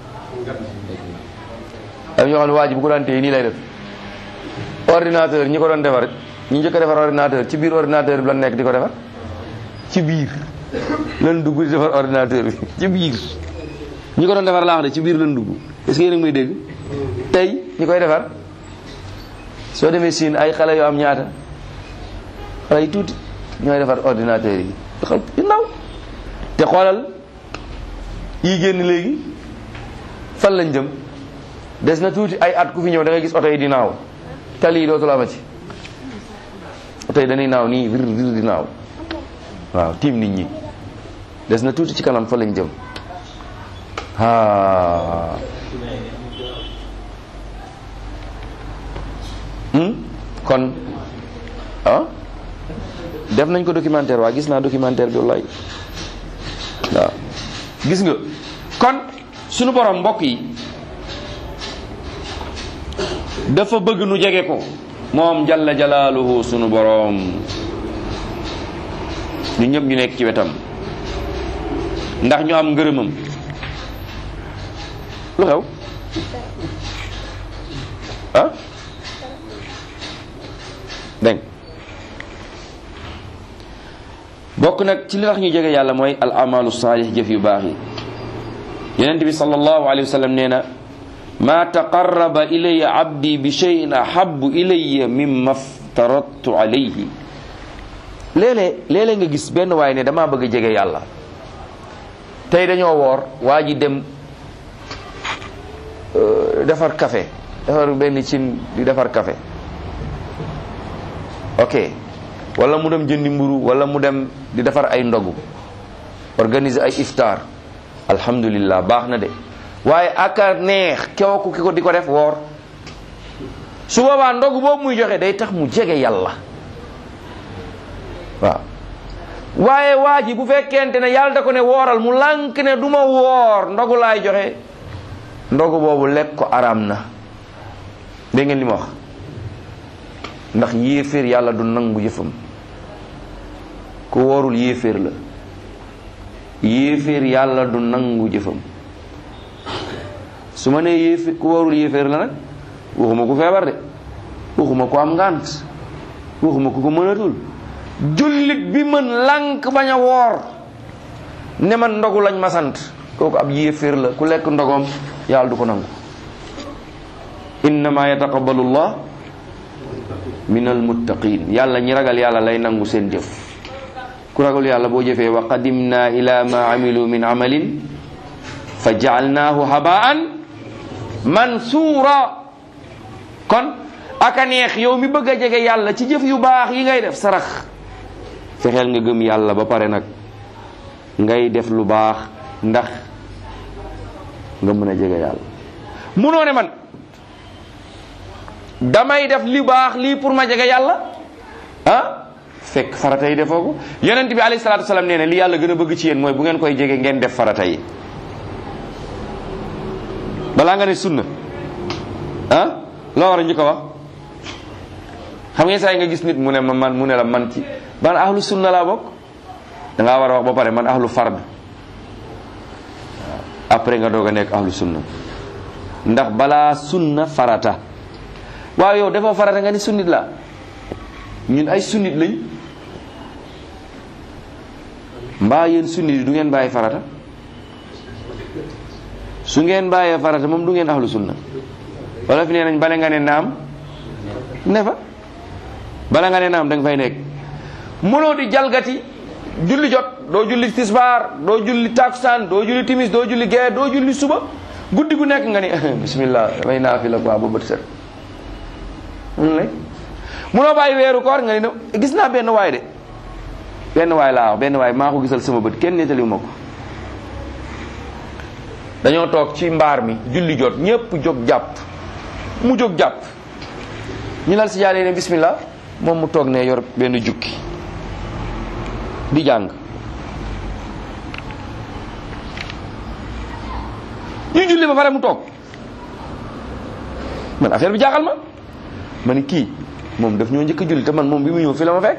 am ñoo xam ne waa ji bu ko daan téye nii lay def ordinateur ñi ko doon defar ñi njëkk a defar ordinateur ci biir ordinateur bi lan nekk di ko defar ci biir lan dugg di defar ordinateur bi ci biir ñi ko doon defar laax de ci biir lan dugg est-ce que yéen a ngi may dégg tey ñi koy defar soo demee siin ay xale yoo am ñaata xale yi tuuti ñooy defar ordinateur yi xal yu ndaw te xoolal yi génn léegi fan lañ jëm des na tuuti ay at ku fi ñëw da ngay gis oto yi di naaw tali yi dootul amati oto yi dañuy naaw nii vir vir di naaw waaw tiim nit ñi des na tuuti ci kanam fa lañ jëm ah kon ah def nañ ko documentaire waa gis naa documentaire bi wallaay waaw gis nga kon sunu borom mbokk yi dafa bëgg nu jege ko moom jalla jalaaluhu sunu borom ñu ñëpp ñu nekk ci wetam ndax ñu am ngërëmam lu xew ah dégg bokk nag ci li tax ñu jege yàlla mooy al amalu saalih jëf yu baax yi yonent bi sallallahu alayhi wa sallam nee na ma taqarraba ilayya abdi bi cheyin ahabu ilayya mimma aftaradtu alayhi léeg-léeg léeg-léeg nga gis benn waay ne damaa bëgg a jege yàlla tey dañoo woor waa ji dem defar café defar benn cin di defar café ok wala mu dem jëndi mburu wala mu dem di defar ay ndogu organiser ay iftar alhamdulillah baax na de waaye aka neex kew ki ko di ko def woor su boobaa ndogu boobu muy joxe day tax mu jege yàlla waaw waaye waa ji bu fekkente ne yàlla da ko ne wooral mu lànk ne du ma woor ndogu laay joxe ndogu boobu lekk ko araam na dégg ngeen li ma wax ndax yéeféer yàlla du nangu yëfam ku woorul yéeféer la yéeféer yàlla du nangu jëfam su ma nee yéeféer ku woorul yéeféer la nag waxuma ku feebar de waxuma ku am ngànt waxuma ku ko mënatul jullit bi mën lànk bañ a woor ne man ndogu lañ ma sant kooku ab yéeféer la ku lekk ndogom yàlla du ko nangu innama yataqabbalu llah min almuttaqin yàlla ñi ragal yàlla lay nangu seen jëf ku ragal yàlla boo jëfee wa qadimna ila ma amilu min amalin fa jaalnaahu habaan mansuura kon aka neex yow mi bëgg a jege yàlla ci jëf yu baax yi ngay def sarax fexeel nga gëm yàlla ba pare nag ngay def lu baax ndax nga mën a jege yàlla munoo ne man damay def li baax lii pour ma jege yàlla ah fekk farata yi defoo ko yonent bi alayhi salaatu wasalaam nee na li yàlla gën a bëgg ci yéen mooy bu ngeen koy jege ngeen def farata yi balaa nga ne sunna ah loo war a njëkk a wax xam ngeen saa yi nga gis nit mu ne ma man mu ne la man ci ban ahlu sunna laa bokk da ngaa war a wax ba pare man ahlu fard après nga doog a nekk ahlu sunna ndax balaa sunna farata waaw yow dafa farata nga ni sunnit la ñun ay sunnit lañ mbaa yéen sunnit yi du ngeen bàyyi farata su ngeen bàyyee farata moom du ngeen ahlu sunna wala fi nee nañ bale nga ne naam ne fa bala nga ne naam da nga fay nekk mënoo di jalgati julli jot doo julli tisbaar doo julli takusaan doo julli timis doo julli gee doo julli suba guddi gu nekk nga ni bismillah damay naafila quoi ba bët set mun lay munoo bàyyi weeru koor nga ni ne gis naa benn waay de benn waay laa wax benn waay maa ko gisal sama bët kenn nettaliwu ma ko dañoo toog ci mbaar mi julli jot ñépp jóg jàpp mu jóg jàpp ñu lal si jaaree ne bismillah moom mu toog ne yor benn jukki di jàng ñu julli ba pare mu toog man affaire bi jaaxal ma ma ni kii moom daf ñoo njëkk a julli te man moom bi mu ñëw fi la ma fekk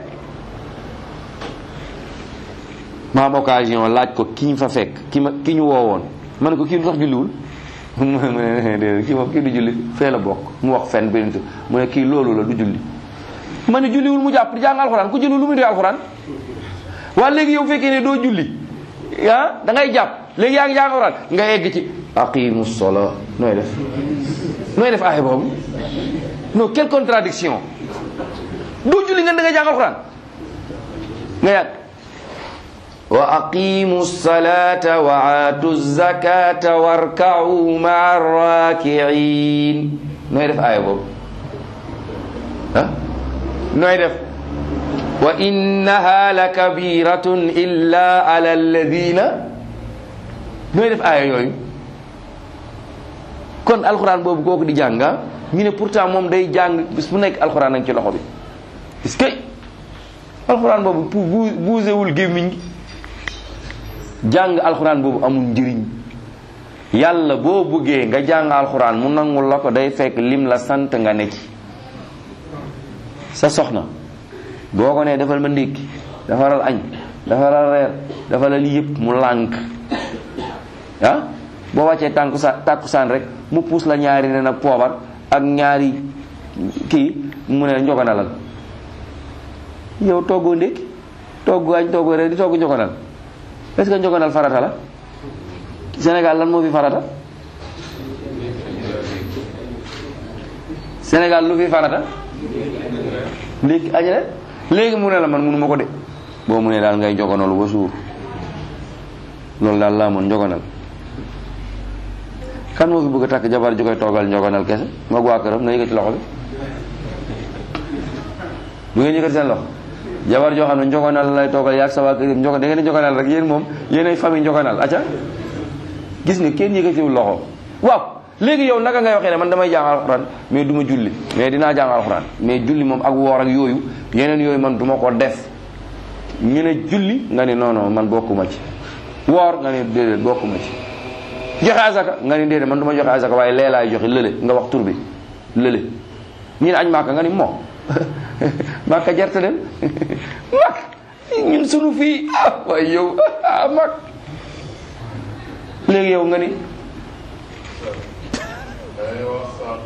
ma am occasion laaj ko ki ñu fa fekk ki ma ki ñu woowoon ma ne ko kii lu tax julliwul mu ne kii moom kii du julli fee la bokk mu wax fen benn mu ne kii loolu la du julli ma ne julliwul mu jàpp di jàng alxuraan ku julli lu muy doy alxuraan waa léegi yow fekkee ne doo julli ah da ngay jàpp léegi yaa ngi jàng alxuraan nga egg ci aqimu sola nooy def nooy def aaya boobu non quelle contradiction doo julli nga da ngay jàng alxuraan nga yàgg wa aqimu salata wa aatu zakata warkau maa rakiin nooy def aaya boobu ah nooy def wa innaha la kabiratun illa ala alladina nooy def aaya yooyu kon alxuraan boobu kooku di jàng ñu ne pourtant moom day jàng bis bu nekk alxuraan nañ ci loxo bi est-ce que alxuraan boobu pour bu buusewul gémmiñ gi jàng alxuraan boobu amul njëriñ yàlla boo bëggee nga jàng alxuraan mu nangul la ko day fekk lim la sant nga ne ci sa soxna boo ko nee defal ma ndékki defaral añ defaral reer defalal lii yëpp mu lànk ah boo wàccee tànku sa tàkkusaan rek mu puus la ñaari nen ak poobar ak ñaari kii mu ne njogonalal yow toggoo ndékki togg añ toggoo reer di togg njogonal est-ce que njogonal farata la Sénégal lan moo fi farata Sénégal lu fi farata ndékki añ rek léegi mu ne la man munu ma ko de boo mu ne daal ngay njogonalu ba suur loolu daal laa mën njogonal kan moo fi bëgg a takk jabar ju koy toogal njogonal kese moog waa këram na yëkkati loxo bi bu ngeen yëkkati seen loxo jabar joo xam ne njogonal lay toogal yaag sa waa kër njogo da ngeen di njogonal rek yéen moom yéen ay famille njogonal acca gis nga kenn yëkkatiwul loxo waaw léegi yow naka ngay waxee ne man damay jàng alxuraan mais du ma julli mais dinaa jàng alxuraan mais julli moom ak woor ak yooyu yeneen yooyu man du ma ko def ñu ne julli nga ne non non man bokkuma ci woor nga ne déedéet bokkuma ci joxe azaka nga ni déedéet man du ma joxe azaka waaye lee laay joxe lële nga wax tur bi lële ñu ne añ maaka nga ni moo maaka jarte dem mak ñun sunu fii ah waaye yow ah mak léegi yow nga ni day wax sànq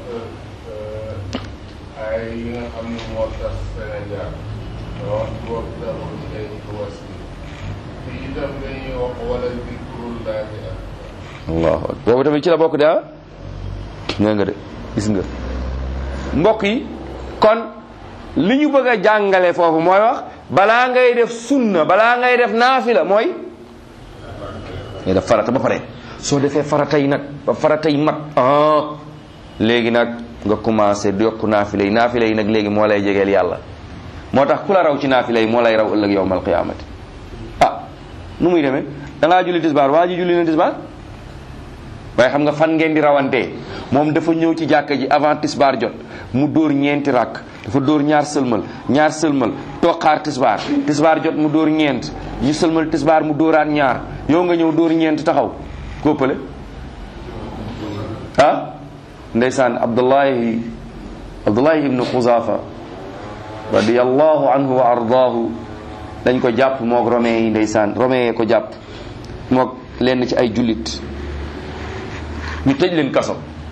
ay yi nga xam ne moo tax Sénégal wax boobu taxul day wasi fii itam dañuy wax wala dikrullahi akbar allahu akbar boobu tamit ci la bokk de ah ñaa nga de gis nga mbokk yi kon li ñu bëgg a jàngale foofu mooy wax balaa ngay def sunna balaa ngay def naafila mooy ngay def farata ba pare soo defee farata yi nag ba farata yi mat ah léegi nag nga commencé yokk naafila yi naafila yi nag léegi moo lay jegeel yàlla moo tax ku la raw ci naafila yi moo lay raw ëllëg yowmal qiyaamati ah nu muy demee da ngaa julli tisbaar waa ji julli na tisbaar waaye xam nga fan ngeen di rawantee moom dafa ñëw ci jàkka ji avant tisbaar jot mu dóor ñeenti rakk dafa dóor ñaar sëlmal ñaar sëlmal toog xaar tisbaar tisbaar jot mu dóor ñeent ñu sëlmal tisbaar mu dóoraat ñaar yow nga ñëw dóor ñeent taxaw kóppale ah ndeysaan abdullahi abdullahi ibnu xuzaafa radiyallahu anhu wa ardaahu dañ ko jàpp moog romain yi ndeysaan romain yee ko jàpp moog lenn ci ay jullit ñu tëj leen kaso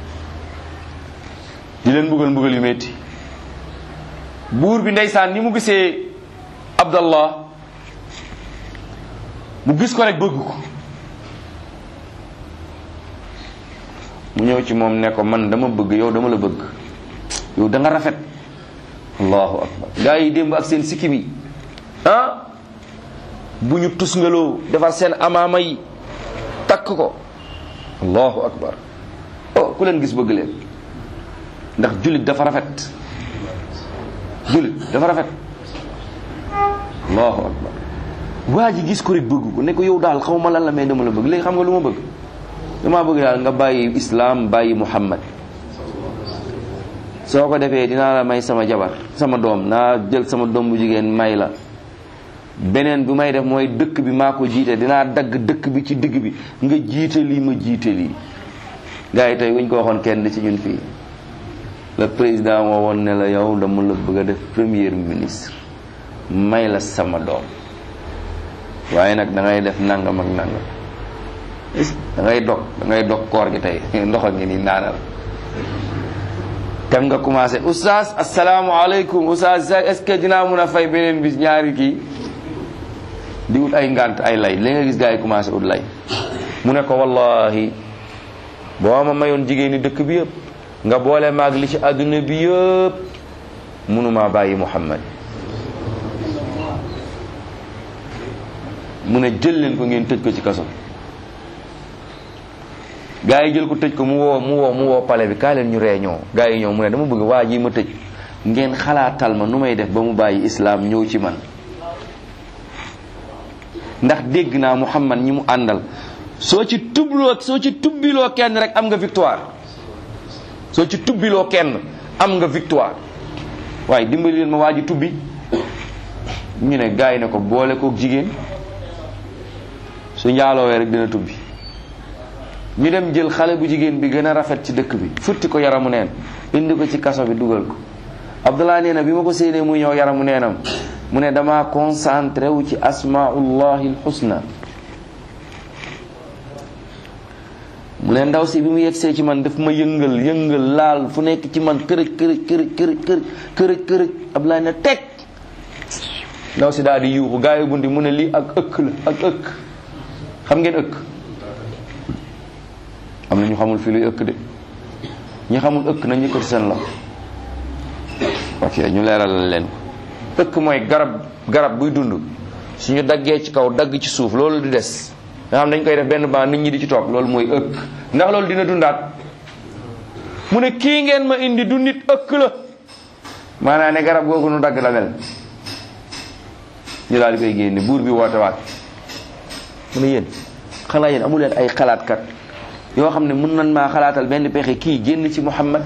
di leen mbugal mbugal yu metti buur bi ndeysaan ni mu gisee abdallah mu gis ko rek bëgg ko mu ñëw ci moom ne ko man dama bëgg yow dama la bëgg yow da nga rafet allahu akbar gaa yi démb ak seen sikkim yi ah bu ñu tusngaloo defar seen amaama yi takk ko allahu akbar oh ku leen gis bëgg leen ndax jullit dafa rafet jullit dafa rafet allahu akbar waa ji gis ko rek bëgg ko ne ko yow daal xaw ma lan la mais dama la bëgg léegi xam nga lu ma bëgg dama bëgg daal nga bàyyi islam bàyyi muhammad soo ko defee dinaa la may sama jabar sama doom naa jël sama doom bu jigéen may la beneen bi may def mooy dëkk bi maa ko jiite dinaa dagg dëkk bi ci digg bi nga jiite lii ma jiite lii gars yi tey wuñ ko waxoon kenn ci ñun fii le président moo woon ne la yow dama la bëgg a def premier ministre may la sama doom waaye nag da ngay def nangam ak nangam da ngay dog da ngay dog koor gi tey ndox a ngi nii naanal kan nga commencé oustaz asalaamaaleykum oustaz est-ce que dinaa mun a fay beneen bis ñaari kii di ut ay ngant ay lay li nga gis gars yi commencé ut lay mu ne ko wallahi boo ma mayoon jigéen ñi dëkk bi yëpp nga boole maag li ci àdduna bi yëpp mënumaa bàyyi Muhammad mu ne jël leen ko ngeen tëj ko ci kaso gaa yi jël ko tëj ko mu woo mu woo mu woo pale bi kaa leen ñu réunion gaa yi ñëw mu ne dama bëgg waa ji ma tëj ngeen xalaatal ma nu may def ba mu bàyyi islaam ñëw ci man ndax dégg naa Muhammad ñi mu àndal soo ci tubloo soo ci tubbiloo kenn rek am nga victoire soo ci tubbiloo kenn am nga victoire waaye dimbali leen ma waa ji tubbi ñu ne gaa yi ne ko boole kook jigéen su njaaloowee rek dina tubbi ñu dem jël xale bu jigéen bi gën a rafet ci dëkk bi futti ko yaramu neen indi ko ci kaso bi dugal ko Abdullah nee na bi ma ko séenee muy ñëw yaramu neenam mu ne dama concentré wu ci asmaullahi alxusna mu ne ndaw si bi mu yegsee ci man daf ma yëngal yëngal laal fu nekk ci man kërëj kërëj kërëj kërëj kërëj kërëj kërëj Abdullah ne teg ndaw si daal di yuuxu gaa yi bundi mu ne lii ak ëkk la ak ëkk xam ngeen ëkk am na ñu xamul fii luy ëkk de ñi xamul ëkk nañ yëkkati seen loxo ok ñu leeral leen ko ëkk mooy garab garab buy dund suñu daggee ci kaw dagg ci suuf loolu di des nga xam dañ koy def benn ban nit ñi di ci toog loolu mooy ëkk ndax loolu dina dundaat mu ne kii ngeen ma indi du nit ëkk la maanaam ne garab googu nu dagg la mel ñu daal di koy génne buur bi woote waat mu ne yéen xanaa yéen amu leen ay xalaatkat yoo xam ne mun nan maa xalaatal benn pexe kii génn ci Muhammad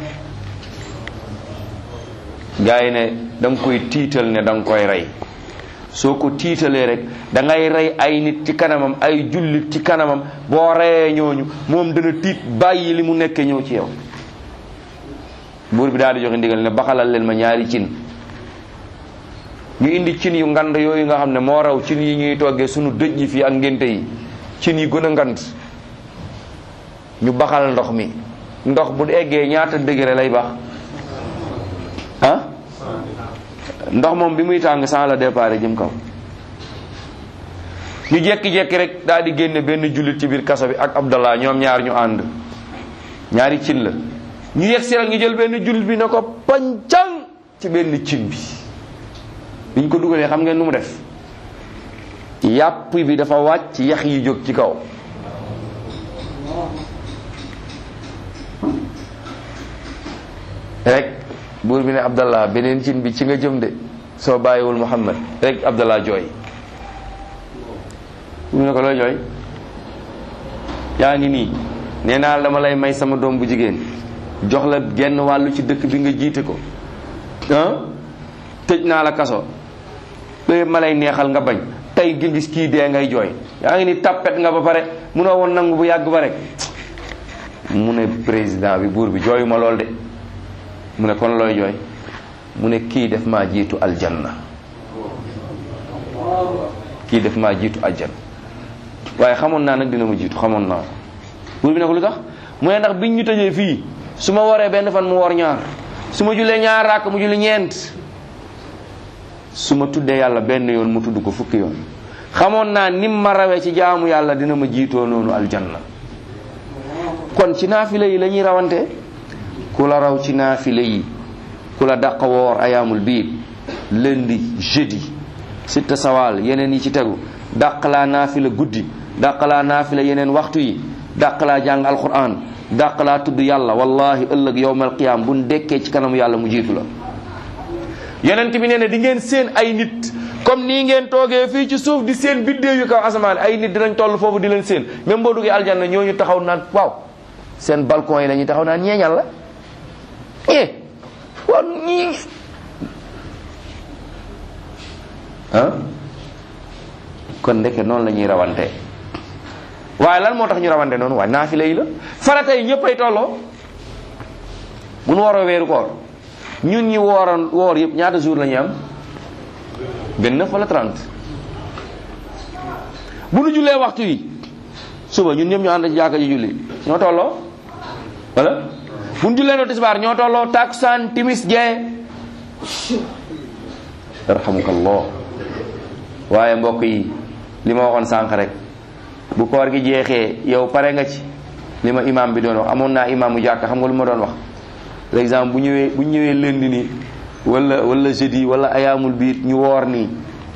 gars yi ne da nga koy tiital ne da nga koy rey soo ko tiitalee rek da ngay rey ay nit ci kanamam ay jullit ci kanamam boo reyee ñooñu moom dana tiit bàyyi li mu nekkee ñëw ci yow buur bi daal di joxe ndigal ne baxalal leen ma ñaari cin ñu indi cin yu ngand yooyu nga xam ne moo raw cin yi ñuy toggee sunu dëj yi fii ak ngénte yi cin yi gën a ngand ñu baxal ndox mi ndox bu eggee ñaata degré lay bax ah ndox moom bi muy tàng sans la départ jëm kaw ñu jekki-jekki rek daal di génne benn jullit ci biir kaso bi ak Abdallah ñoom ñaar ñu ànd ñaari cin la ñu yegg si rek ñu jël benn jullit bi ne ko pancang ci benn cin bi biñ ko dugalee xam ngeen nu mu def yàpp bi dafa wàcc yax yi jóg ci kaw rek buur bi ne Abdallah beneen cin bi ci nga jëm de soo bàyyiwul Muhammad rek Abdallah jooy mu ne ko looy jooy yaa ngi nii nee naa dama lay may sama doom bu jigéen jox la genn wàllu ci dëkk bi nga jiite ko ah tëj naa la kaso léegi ma lay neexal nga bañ tey gi gis kii dee ngay jooy yaa ngi ni tappet nga ba pare munoo woon nangu bu yàgg ba rek mu ne président bi buur bi jooyu ma lool de mu ne kon looy jooy mu ne kii def maa jiitu aljanna kii def maa jiitu aljanna waaye xamoon naa nag dina ma jiitu xamoon naa buur bi ne ko lu tax mu ne ndax biñ ñu tëjee fii su ma waree benn fan mu war ñaar su ma jullee ñaar ràkk mu julli ñeent su ma tuddee yàlla benn yoon mu tudd ko fukki yoon xamoon naa nim ma rawee ci jaamu yàlla dina ma jiitoo noonu aljanna kon ci naafile yi la ñuy rawante ku la raw ci naafile yi ku la dàq woor ayaamul biir lundi jeudi sitta sawaal yeneen yi ci tegu dàq laa naafila guddi dàq laa naafila yeneen waxtu yi dàq laa jàng alquran dàq laa tudd yàlla wallahi ëllëg yowmal qiyaam buñ dekkee ci kanamu yàlla mu jiitu la yonent bi nee na di ngeen seen ay nit comme nii ngeen toogee fii ci suuf di seen biddéew yu kaw asamaan ay nit dinañ toll foofu di leen seen même boo duggee aljanna ñooñu taxaw naan waaw seen balcon yi la ñuy taxaw naan ñeeñal la eh waaw ñii ah kon ndeke noonu la ñuy rawante waaye lan moo tax ñu rawante noonu waaye naafila yi la farata yi ñëpp ay tolloo bu nu waroo weeru koor ñun ñi wooroon woor yëpp ñaata jour la ñuy am 29 wala 30 bu nu jullee waxtu yi suba ñun ñëpp ñu ànd ci jàkka ji julli ñoo tolloo wala bu nu jullee no tisbaar ñoo tolloo takusaan timis gee yarhamukallah waaye mbokk yi li ma waxoon sànq rek bu koor gi jeexee yow pare nga ci li ma imam bi doon wax amoon naa imam mu jàkk xam nga lu ma doon wax par exemple bu ñëwee bu ñëwee lundi nii wala wala jeudi wala ayaamul biir ñu woor nii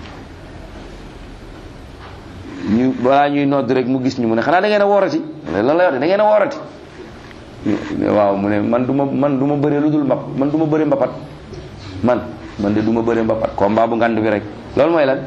ñu balaa ñuy nodd rek mu gis ñu mu ne xanaa da ngeen a woorati lan la wax da ngeen a woorati waaw mu ne man du ma man du ma bëree lu dul mbap man du ma bëree mbapat man man de du ma bëree mbapat combat bu ngand bi rek loolu mooy lan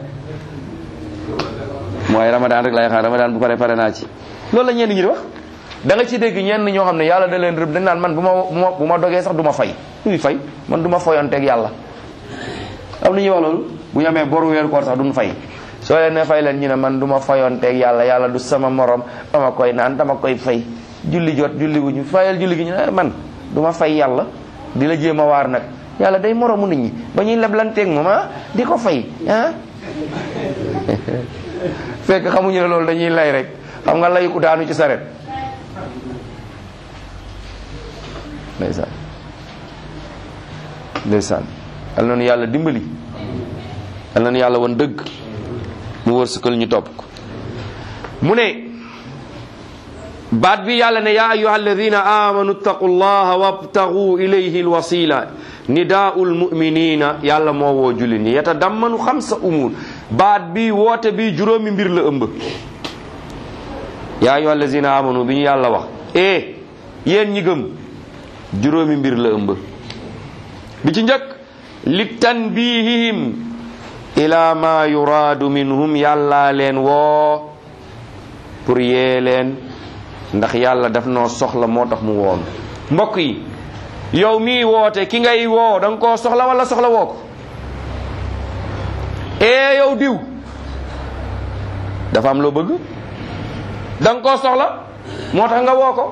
mooy ramadan rek lay xaar ramadan bu pare pare naa ci loolu la ñenn ñi di wax da nga ci dégg ñenn ñoo xam ne yàlla da leen rëbb dañ naan man bu ma bu ma bu ma dogee sax du ma fay luy fay man du ma foyanteeg yàlla am na ñuy wax loolu bu ñu amee boru weeru koor sax duñ fay soo leen ne fay leen ñu ne man du ma foyanteeg yàlla yàlla du sama morom dama koy naan dama koy fay julli jot julli gu ñu fayal julli gi ñu ne man du ma fay yàlla di la jéem a waar nag yàlla day moromu nit ñi ba ñuy leblanteeg moom ah di ko fay ah fekk xamuñu ne loolu dañuy lay rek xam nga lay ku daanu ci saret ndeysaan ndeysaan yal na nu yàlla dimbali yal na nu yàlla won dëgg mu wërsëgal ñu topp ko mu ne baat bi yàlla ne yaa ayuha alladina amanu ttaqu llaha wabtagu ilayhi alwasila nidaau lmuminina yàlla moo woo julli ni yatadammanu xamsa umur baat bi woote bi juróomi mbir la ëmb yaa ayuha alladina amanu bi ñu yàlla wax e yéen ñi gëm juróomi mbir la ëmb bi ci njëkk li tanbihihim ila ma yuraadu minhum yàlla leen woo pour yee leen ndax yàlla daf noo soxla moo tax mu woon mbokk yi yow mii woote ki ngay woo da nga koo soxla wala soxla woo ko ee yow diw dafa am loo bëgg da nga koo soxla moo tax nga woo ko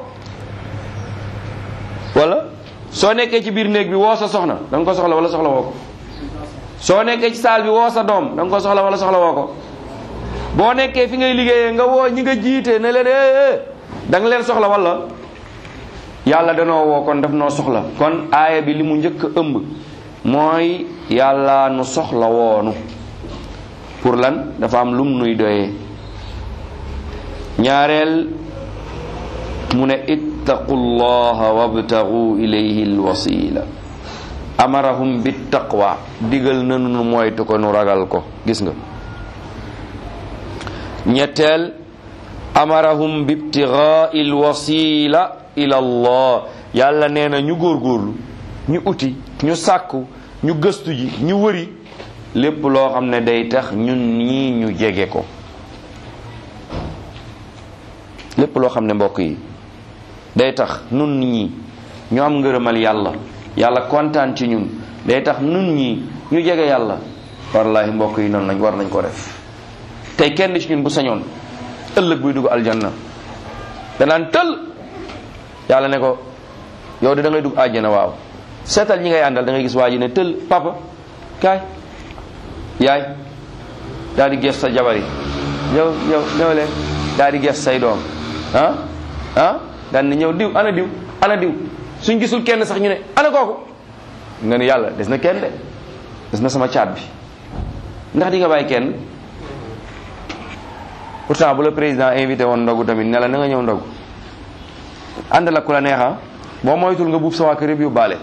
wala soo nekkee ci biir néeg bi woo sa soxna da nga ko soxla wala soxla woo ko soo nekkee ci saal bi woo sa doom da nga ko soxla wala soxla woo ko boo nekkee fi ngay liggéeyee nga woo ñi nga jiite ne leen eh da nga leen soxla wala yàlla danoo woo kon daf noo soxla kon aaya bi li mu njëkk a ëmb mooy yàlla nu soxla woonu pour lan dafa am lum nuy doyee ñaareel mu ne ittaqu llaha wabtagu ilayhi alwasila amarahum bittaqwa digal nanu nu moytu ko nu ragal ko gis nga ñetteel amarahum bibtigai alwasila ila allah yàlla nee na ñu góorgóorlu ñu uti ñu sàkku ñu gëstu ji ñu wëri lépp loo xam ne day tax ñun ñii ñu jege ko lépp loo xam ne mbokk yi day tax nun ñii ñu am ngërëmal yàlla yàlla kontaan ci ñun day tax nun ñii ñu jege yàlla wallahi mbokk yi noonu lañ war nañ ko def tey kenn ci ñun bu sañoon ëllëg buy dugg aljanna danaan tël yàlla ne ko yow de da ngay dugg àjjana waaw seetal ñi ngay àndal da ngay gis waa ji ne tël papa kaay yaay daal di gees sa jabar yi yow yow ñëw leen daal di gees say doom ah ah daan ne ñëw diw ana diw ana diw suñ gisul kenn sax ñu ne ana kooku nga ne yàlla des na kenn de des na sama caat bi ndax di nga bàyyi kenn pourtant bu la président invité woon ndogu tamit ne la na nga ñëw ndogu ànd la ku la neexa boo moytul nga buub sa waa kër yëpp yóbbaale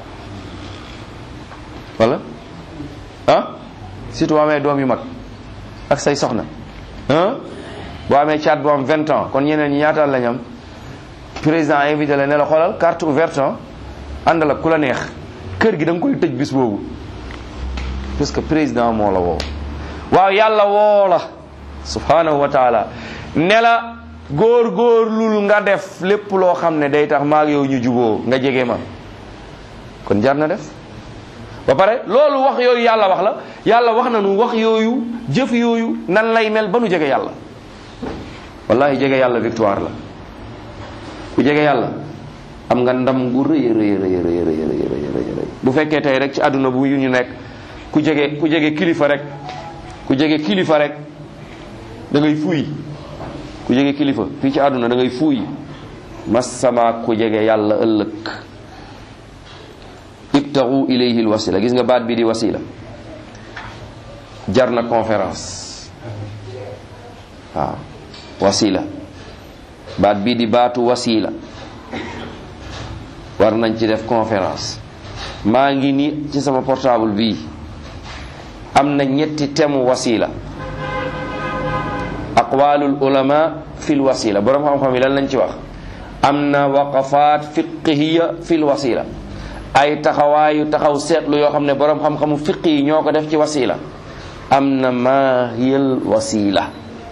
wala ah surtout boo amee doom yu mag ak say soxna ah boo amee caat boo am vingt ans kon ñeneen ñi ñaataal lañ am président invité la ne la xoolal carte ouverte ànd la ku la neex kër gi da nga koy tëj bis boobu parce que président moo la woo waaw yàlla woo la subhanahu wa taala ne la góor góorlul nga def lépp loo xam ne day tax maag yow ñu juboo nga jege ma kon jar na def ba pare loolu wax yooyu yàlla wax la yàlla wax na nu wax yooyu jëf yooyu nan lay mel ba nu jege yàlla wallahi jege yàlla victoire la ku jege yàlla am nga ndam gu rëy rëy rëy rëy rëy rëy bu fekkee tey rek ci àdduna bu yu ñu nekk ku jege ku jege kilifa rek ku jege kilifa rek da ngay fuuy ku jege kilifa fii ci àdduna da ngay fuuy masama ku jege yàlla ëllëg ibtagu ilayhi alwasila gis nga baat bi di wasila jar na conférence waaw wasila baat bii di baatu wasila war nañ ci def conférence maa ngi ni ci sama portable bii am na ñetti temu wasila aqwalul ulama fil wasila borom xam-xam yi lan lañ ci wax am na waqafaat fiqhiya fil wasila ay taxawaayu taxaw seetlu yoo xam ne borom xam-xamu fiq yi ñoo ko def ci wasila am na maahiyal wasila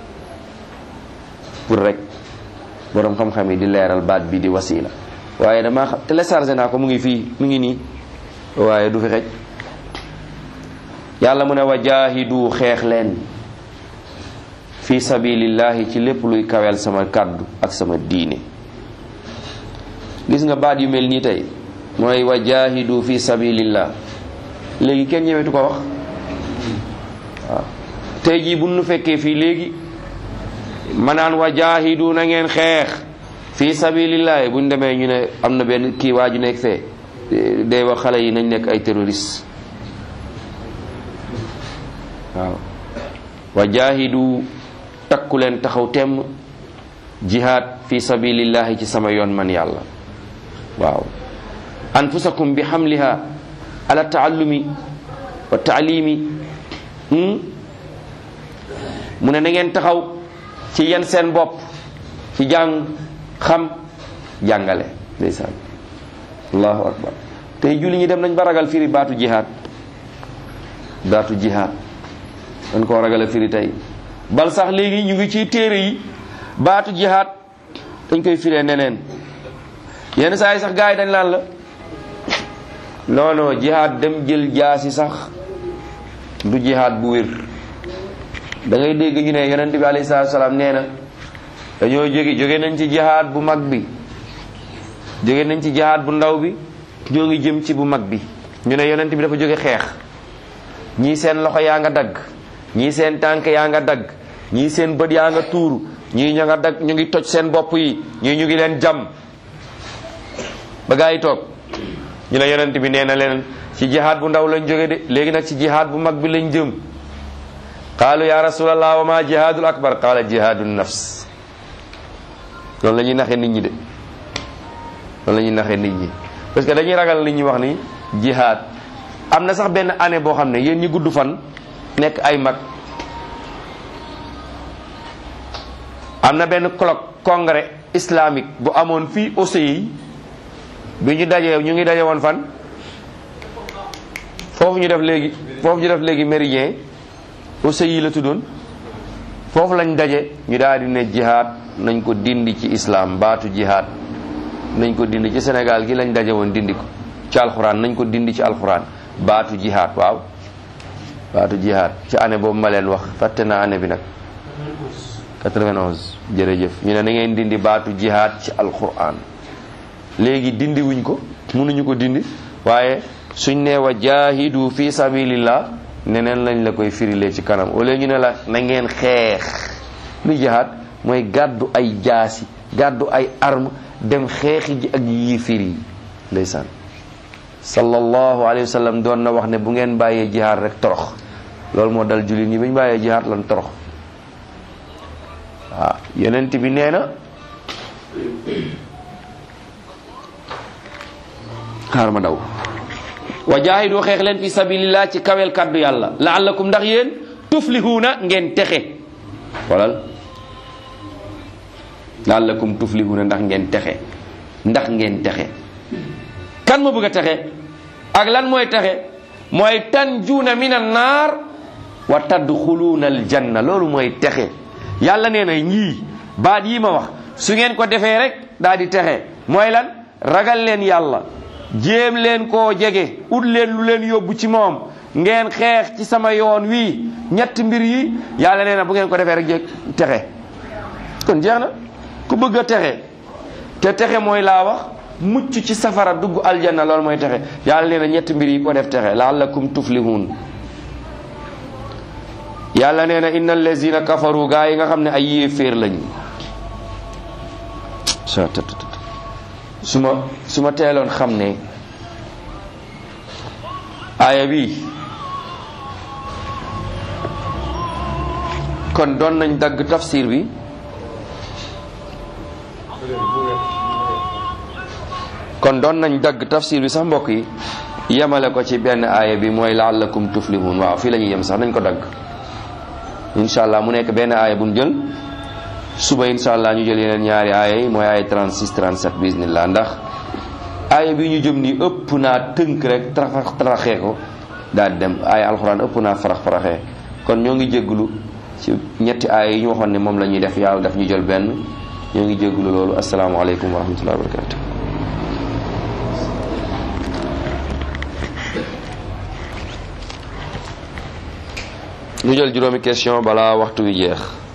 pour rek borom xam-xam yi di leeral baat bi di wasila waaye damaa xam téléchargé naa ko mu ngi fii mu ngi nii waaye du fi xej yàlla mu ne wa jaahidu xeex leen fi sabilillahi ci lépp luy kawel sama kàddu ak sama diine gis nga baat yu mel nii tey mooy wa jaahidu fi sabilillah léegi kenn ñëwetu ko wax waaw tey jii bu nu fekkee fii léegi manaan wa jaahidu na ngeen xeex fi sabilillah bu ñu demee ñu ne am na benn kii waa ju nekk fee day wax xale yi nañ nekk ay terroriste waaw wa jaahidu takku leen taxaw temm jihaad fi sabilillahi ci sama yoon man yàlla waaw anfusakum bi xamliha ala taallumi wa taalimi mu ne na ngeen taxaw ci yenn seen bopp ci jàng xam jàngale ndeysaan allahu akbar tey julli ñi dem nañ ba ragal firi baatu jihaad baatu jihaad dañ koo ragal a firi tey bal sax léegi ñu ngi ci téere yi baatu jihaad dañ koy firee neneen yenn saa yi sax gars yi dañ laan la non non jihaad dem jël jaasi sax du jihaad bu wér da ngay dégg ñu ne yonent bi alayhi salaatu salaam nee na dañoo jóge jóge nañ ci jihaad bu mag bi jóge nañ ci jihaad bu ndaw bi ñoo ngi jëm ci bu mag bi ñu ne yonent bi dafa jóge xeex ñii seen loxo yaa nga dagg ñii seen tànk yaa nga dagg ñii seen bët yaa nga tuuru ñii ña nga dagg ñu ngi toj seen bopp yi ñii ñu ngi leen jam ba gaa yi toog ñu ne yonent bi nee na leen ci jihaad bu ndaw lañ jóge de léegi nag ci jihaad bu mag bi lañ jëm qaalu ya rasulallah wa ma jihaadul akbar qaala jihaadu nafs loolu la ñuy naxee nit ñi de loolu la ñuy naxee nit ñi parce que dañuy ragal li ñuy wax ni jihad am na sax benn année boo xam ne yéen ñi gudd fan nekk ay mag am na benn colloque congrès islamique bu amoon fii OCI bi ñu dajee ñu ngi daje woon fan foofu ñu def léegi foofu ñu def léegi méridien OCI la tuddoon foofu lañ daje ñu daal di ne jihad nañ ko dindi ci islam baatu jihad nañ ko dindi ci Sénégal gi lañ daje woon dindi ko ci alxuraan nañ ko dindi ci alxuraan baatu jihad waaw baatu jihad ci année boobu ma leen wax fàtte naa année bi nag 91 jërëjëf ñu ne na ngeen dindi baatu jihad ci alxuraan léegi dindi wuñ ko mënuñu ko dindi waaye suñ nee wa jaahidu fi sabilillah neneen lañ la koy firilee ci kanam au lieu ñu ne la na ngeen xeex lu jihad mooy gàddu ay jaasi gàddu ay arme dem xeexi ji ak yii firi ndeysaan sallallahu alayhi wa sallam doon na wax ne bu ngeen bàyyee jihaad rek torox loolu moo dal jullit ñi ba ñu bàyyee jihaad lan torox waaw yonent bi nee na xaar ma daw wa jaahidu xeex leen fi sabilillah ci kawel kaddu yàlla laallakum ndax yéen tuflihuuna ngeen texe walal laallakum tuflihuuna ndax ngeen texe ndax ngeen texe kan moo bëgg a texe ak lan mooy texe mooy tanjuuna min an naar wa tadxuluuna aljanna loolu mooy texe yàlla nee na ñii baat yi ma wax su ngeen ko defee rek daal di texe mooy lan ragal leen yàlla jéem leen koo jege ut leen lu leen yóbbu ci moom ngeen xeex ci sama yoon wii ñett mbir yi yàlla nee na bu ngeen ko defee rek jég texe kon jeex na ku bëgg a texe te texe mooy laa wax mucc ci safara dugg aljanna loolu mooy texe yàlla nee na ñett mbir yi ko def texe laallakum tuflihun yàlla nee na inna allazina kafaru gaa yi nga xam ne ay yéeféer lañu su ma su ma teeloon xam ne aaya bi kon doon nañ dagg tafsir bi kon doon nañ dagg tafsir bi sax mbokk yi yemale ko ci benn aaya bi mooy laallakum tuflihun waaw fii la ñuy yem sax nañ ko dagg incha allah mu nekk benn aaya bu ñu jël suba incha allah ñu jël yeneen ñaari aaya yi mooy aaya 36 37 bismillah ndax aaya bi ñu jëm nii ëpp naa tënk rek tarax taraxee ko daal di dem aaya alxuraan ëpp naa farax faraxee kon ñoo ngi jégglu ci ñetti aaya yi ñu waxoon ne moom la ñuy def yàlla daf ñu jël benn ñoo ngi jégglu loolu asalaamaaleykum wa rahmatullahi wa barakatu ñu jël juróomi question balaa waxtu wi jeex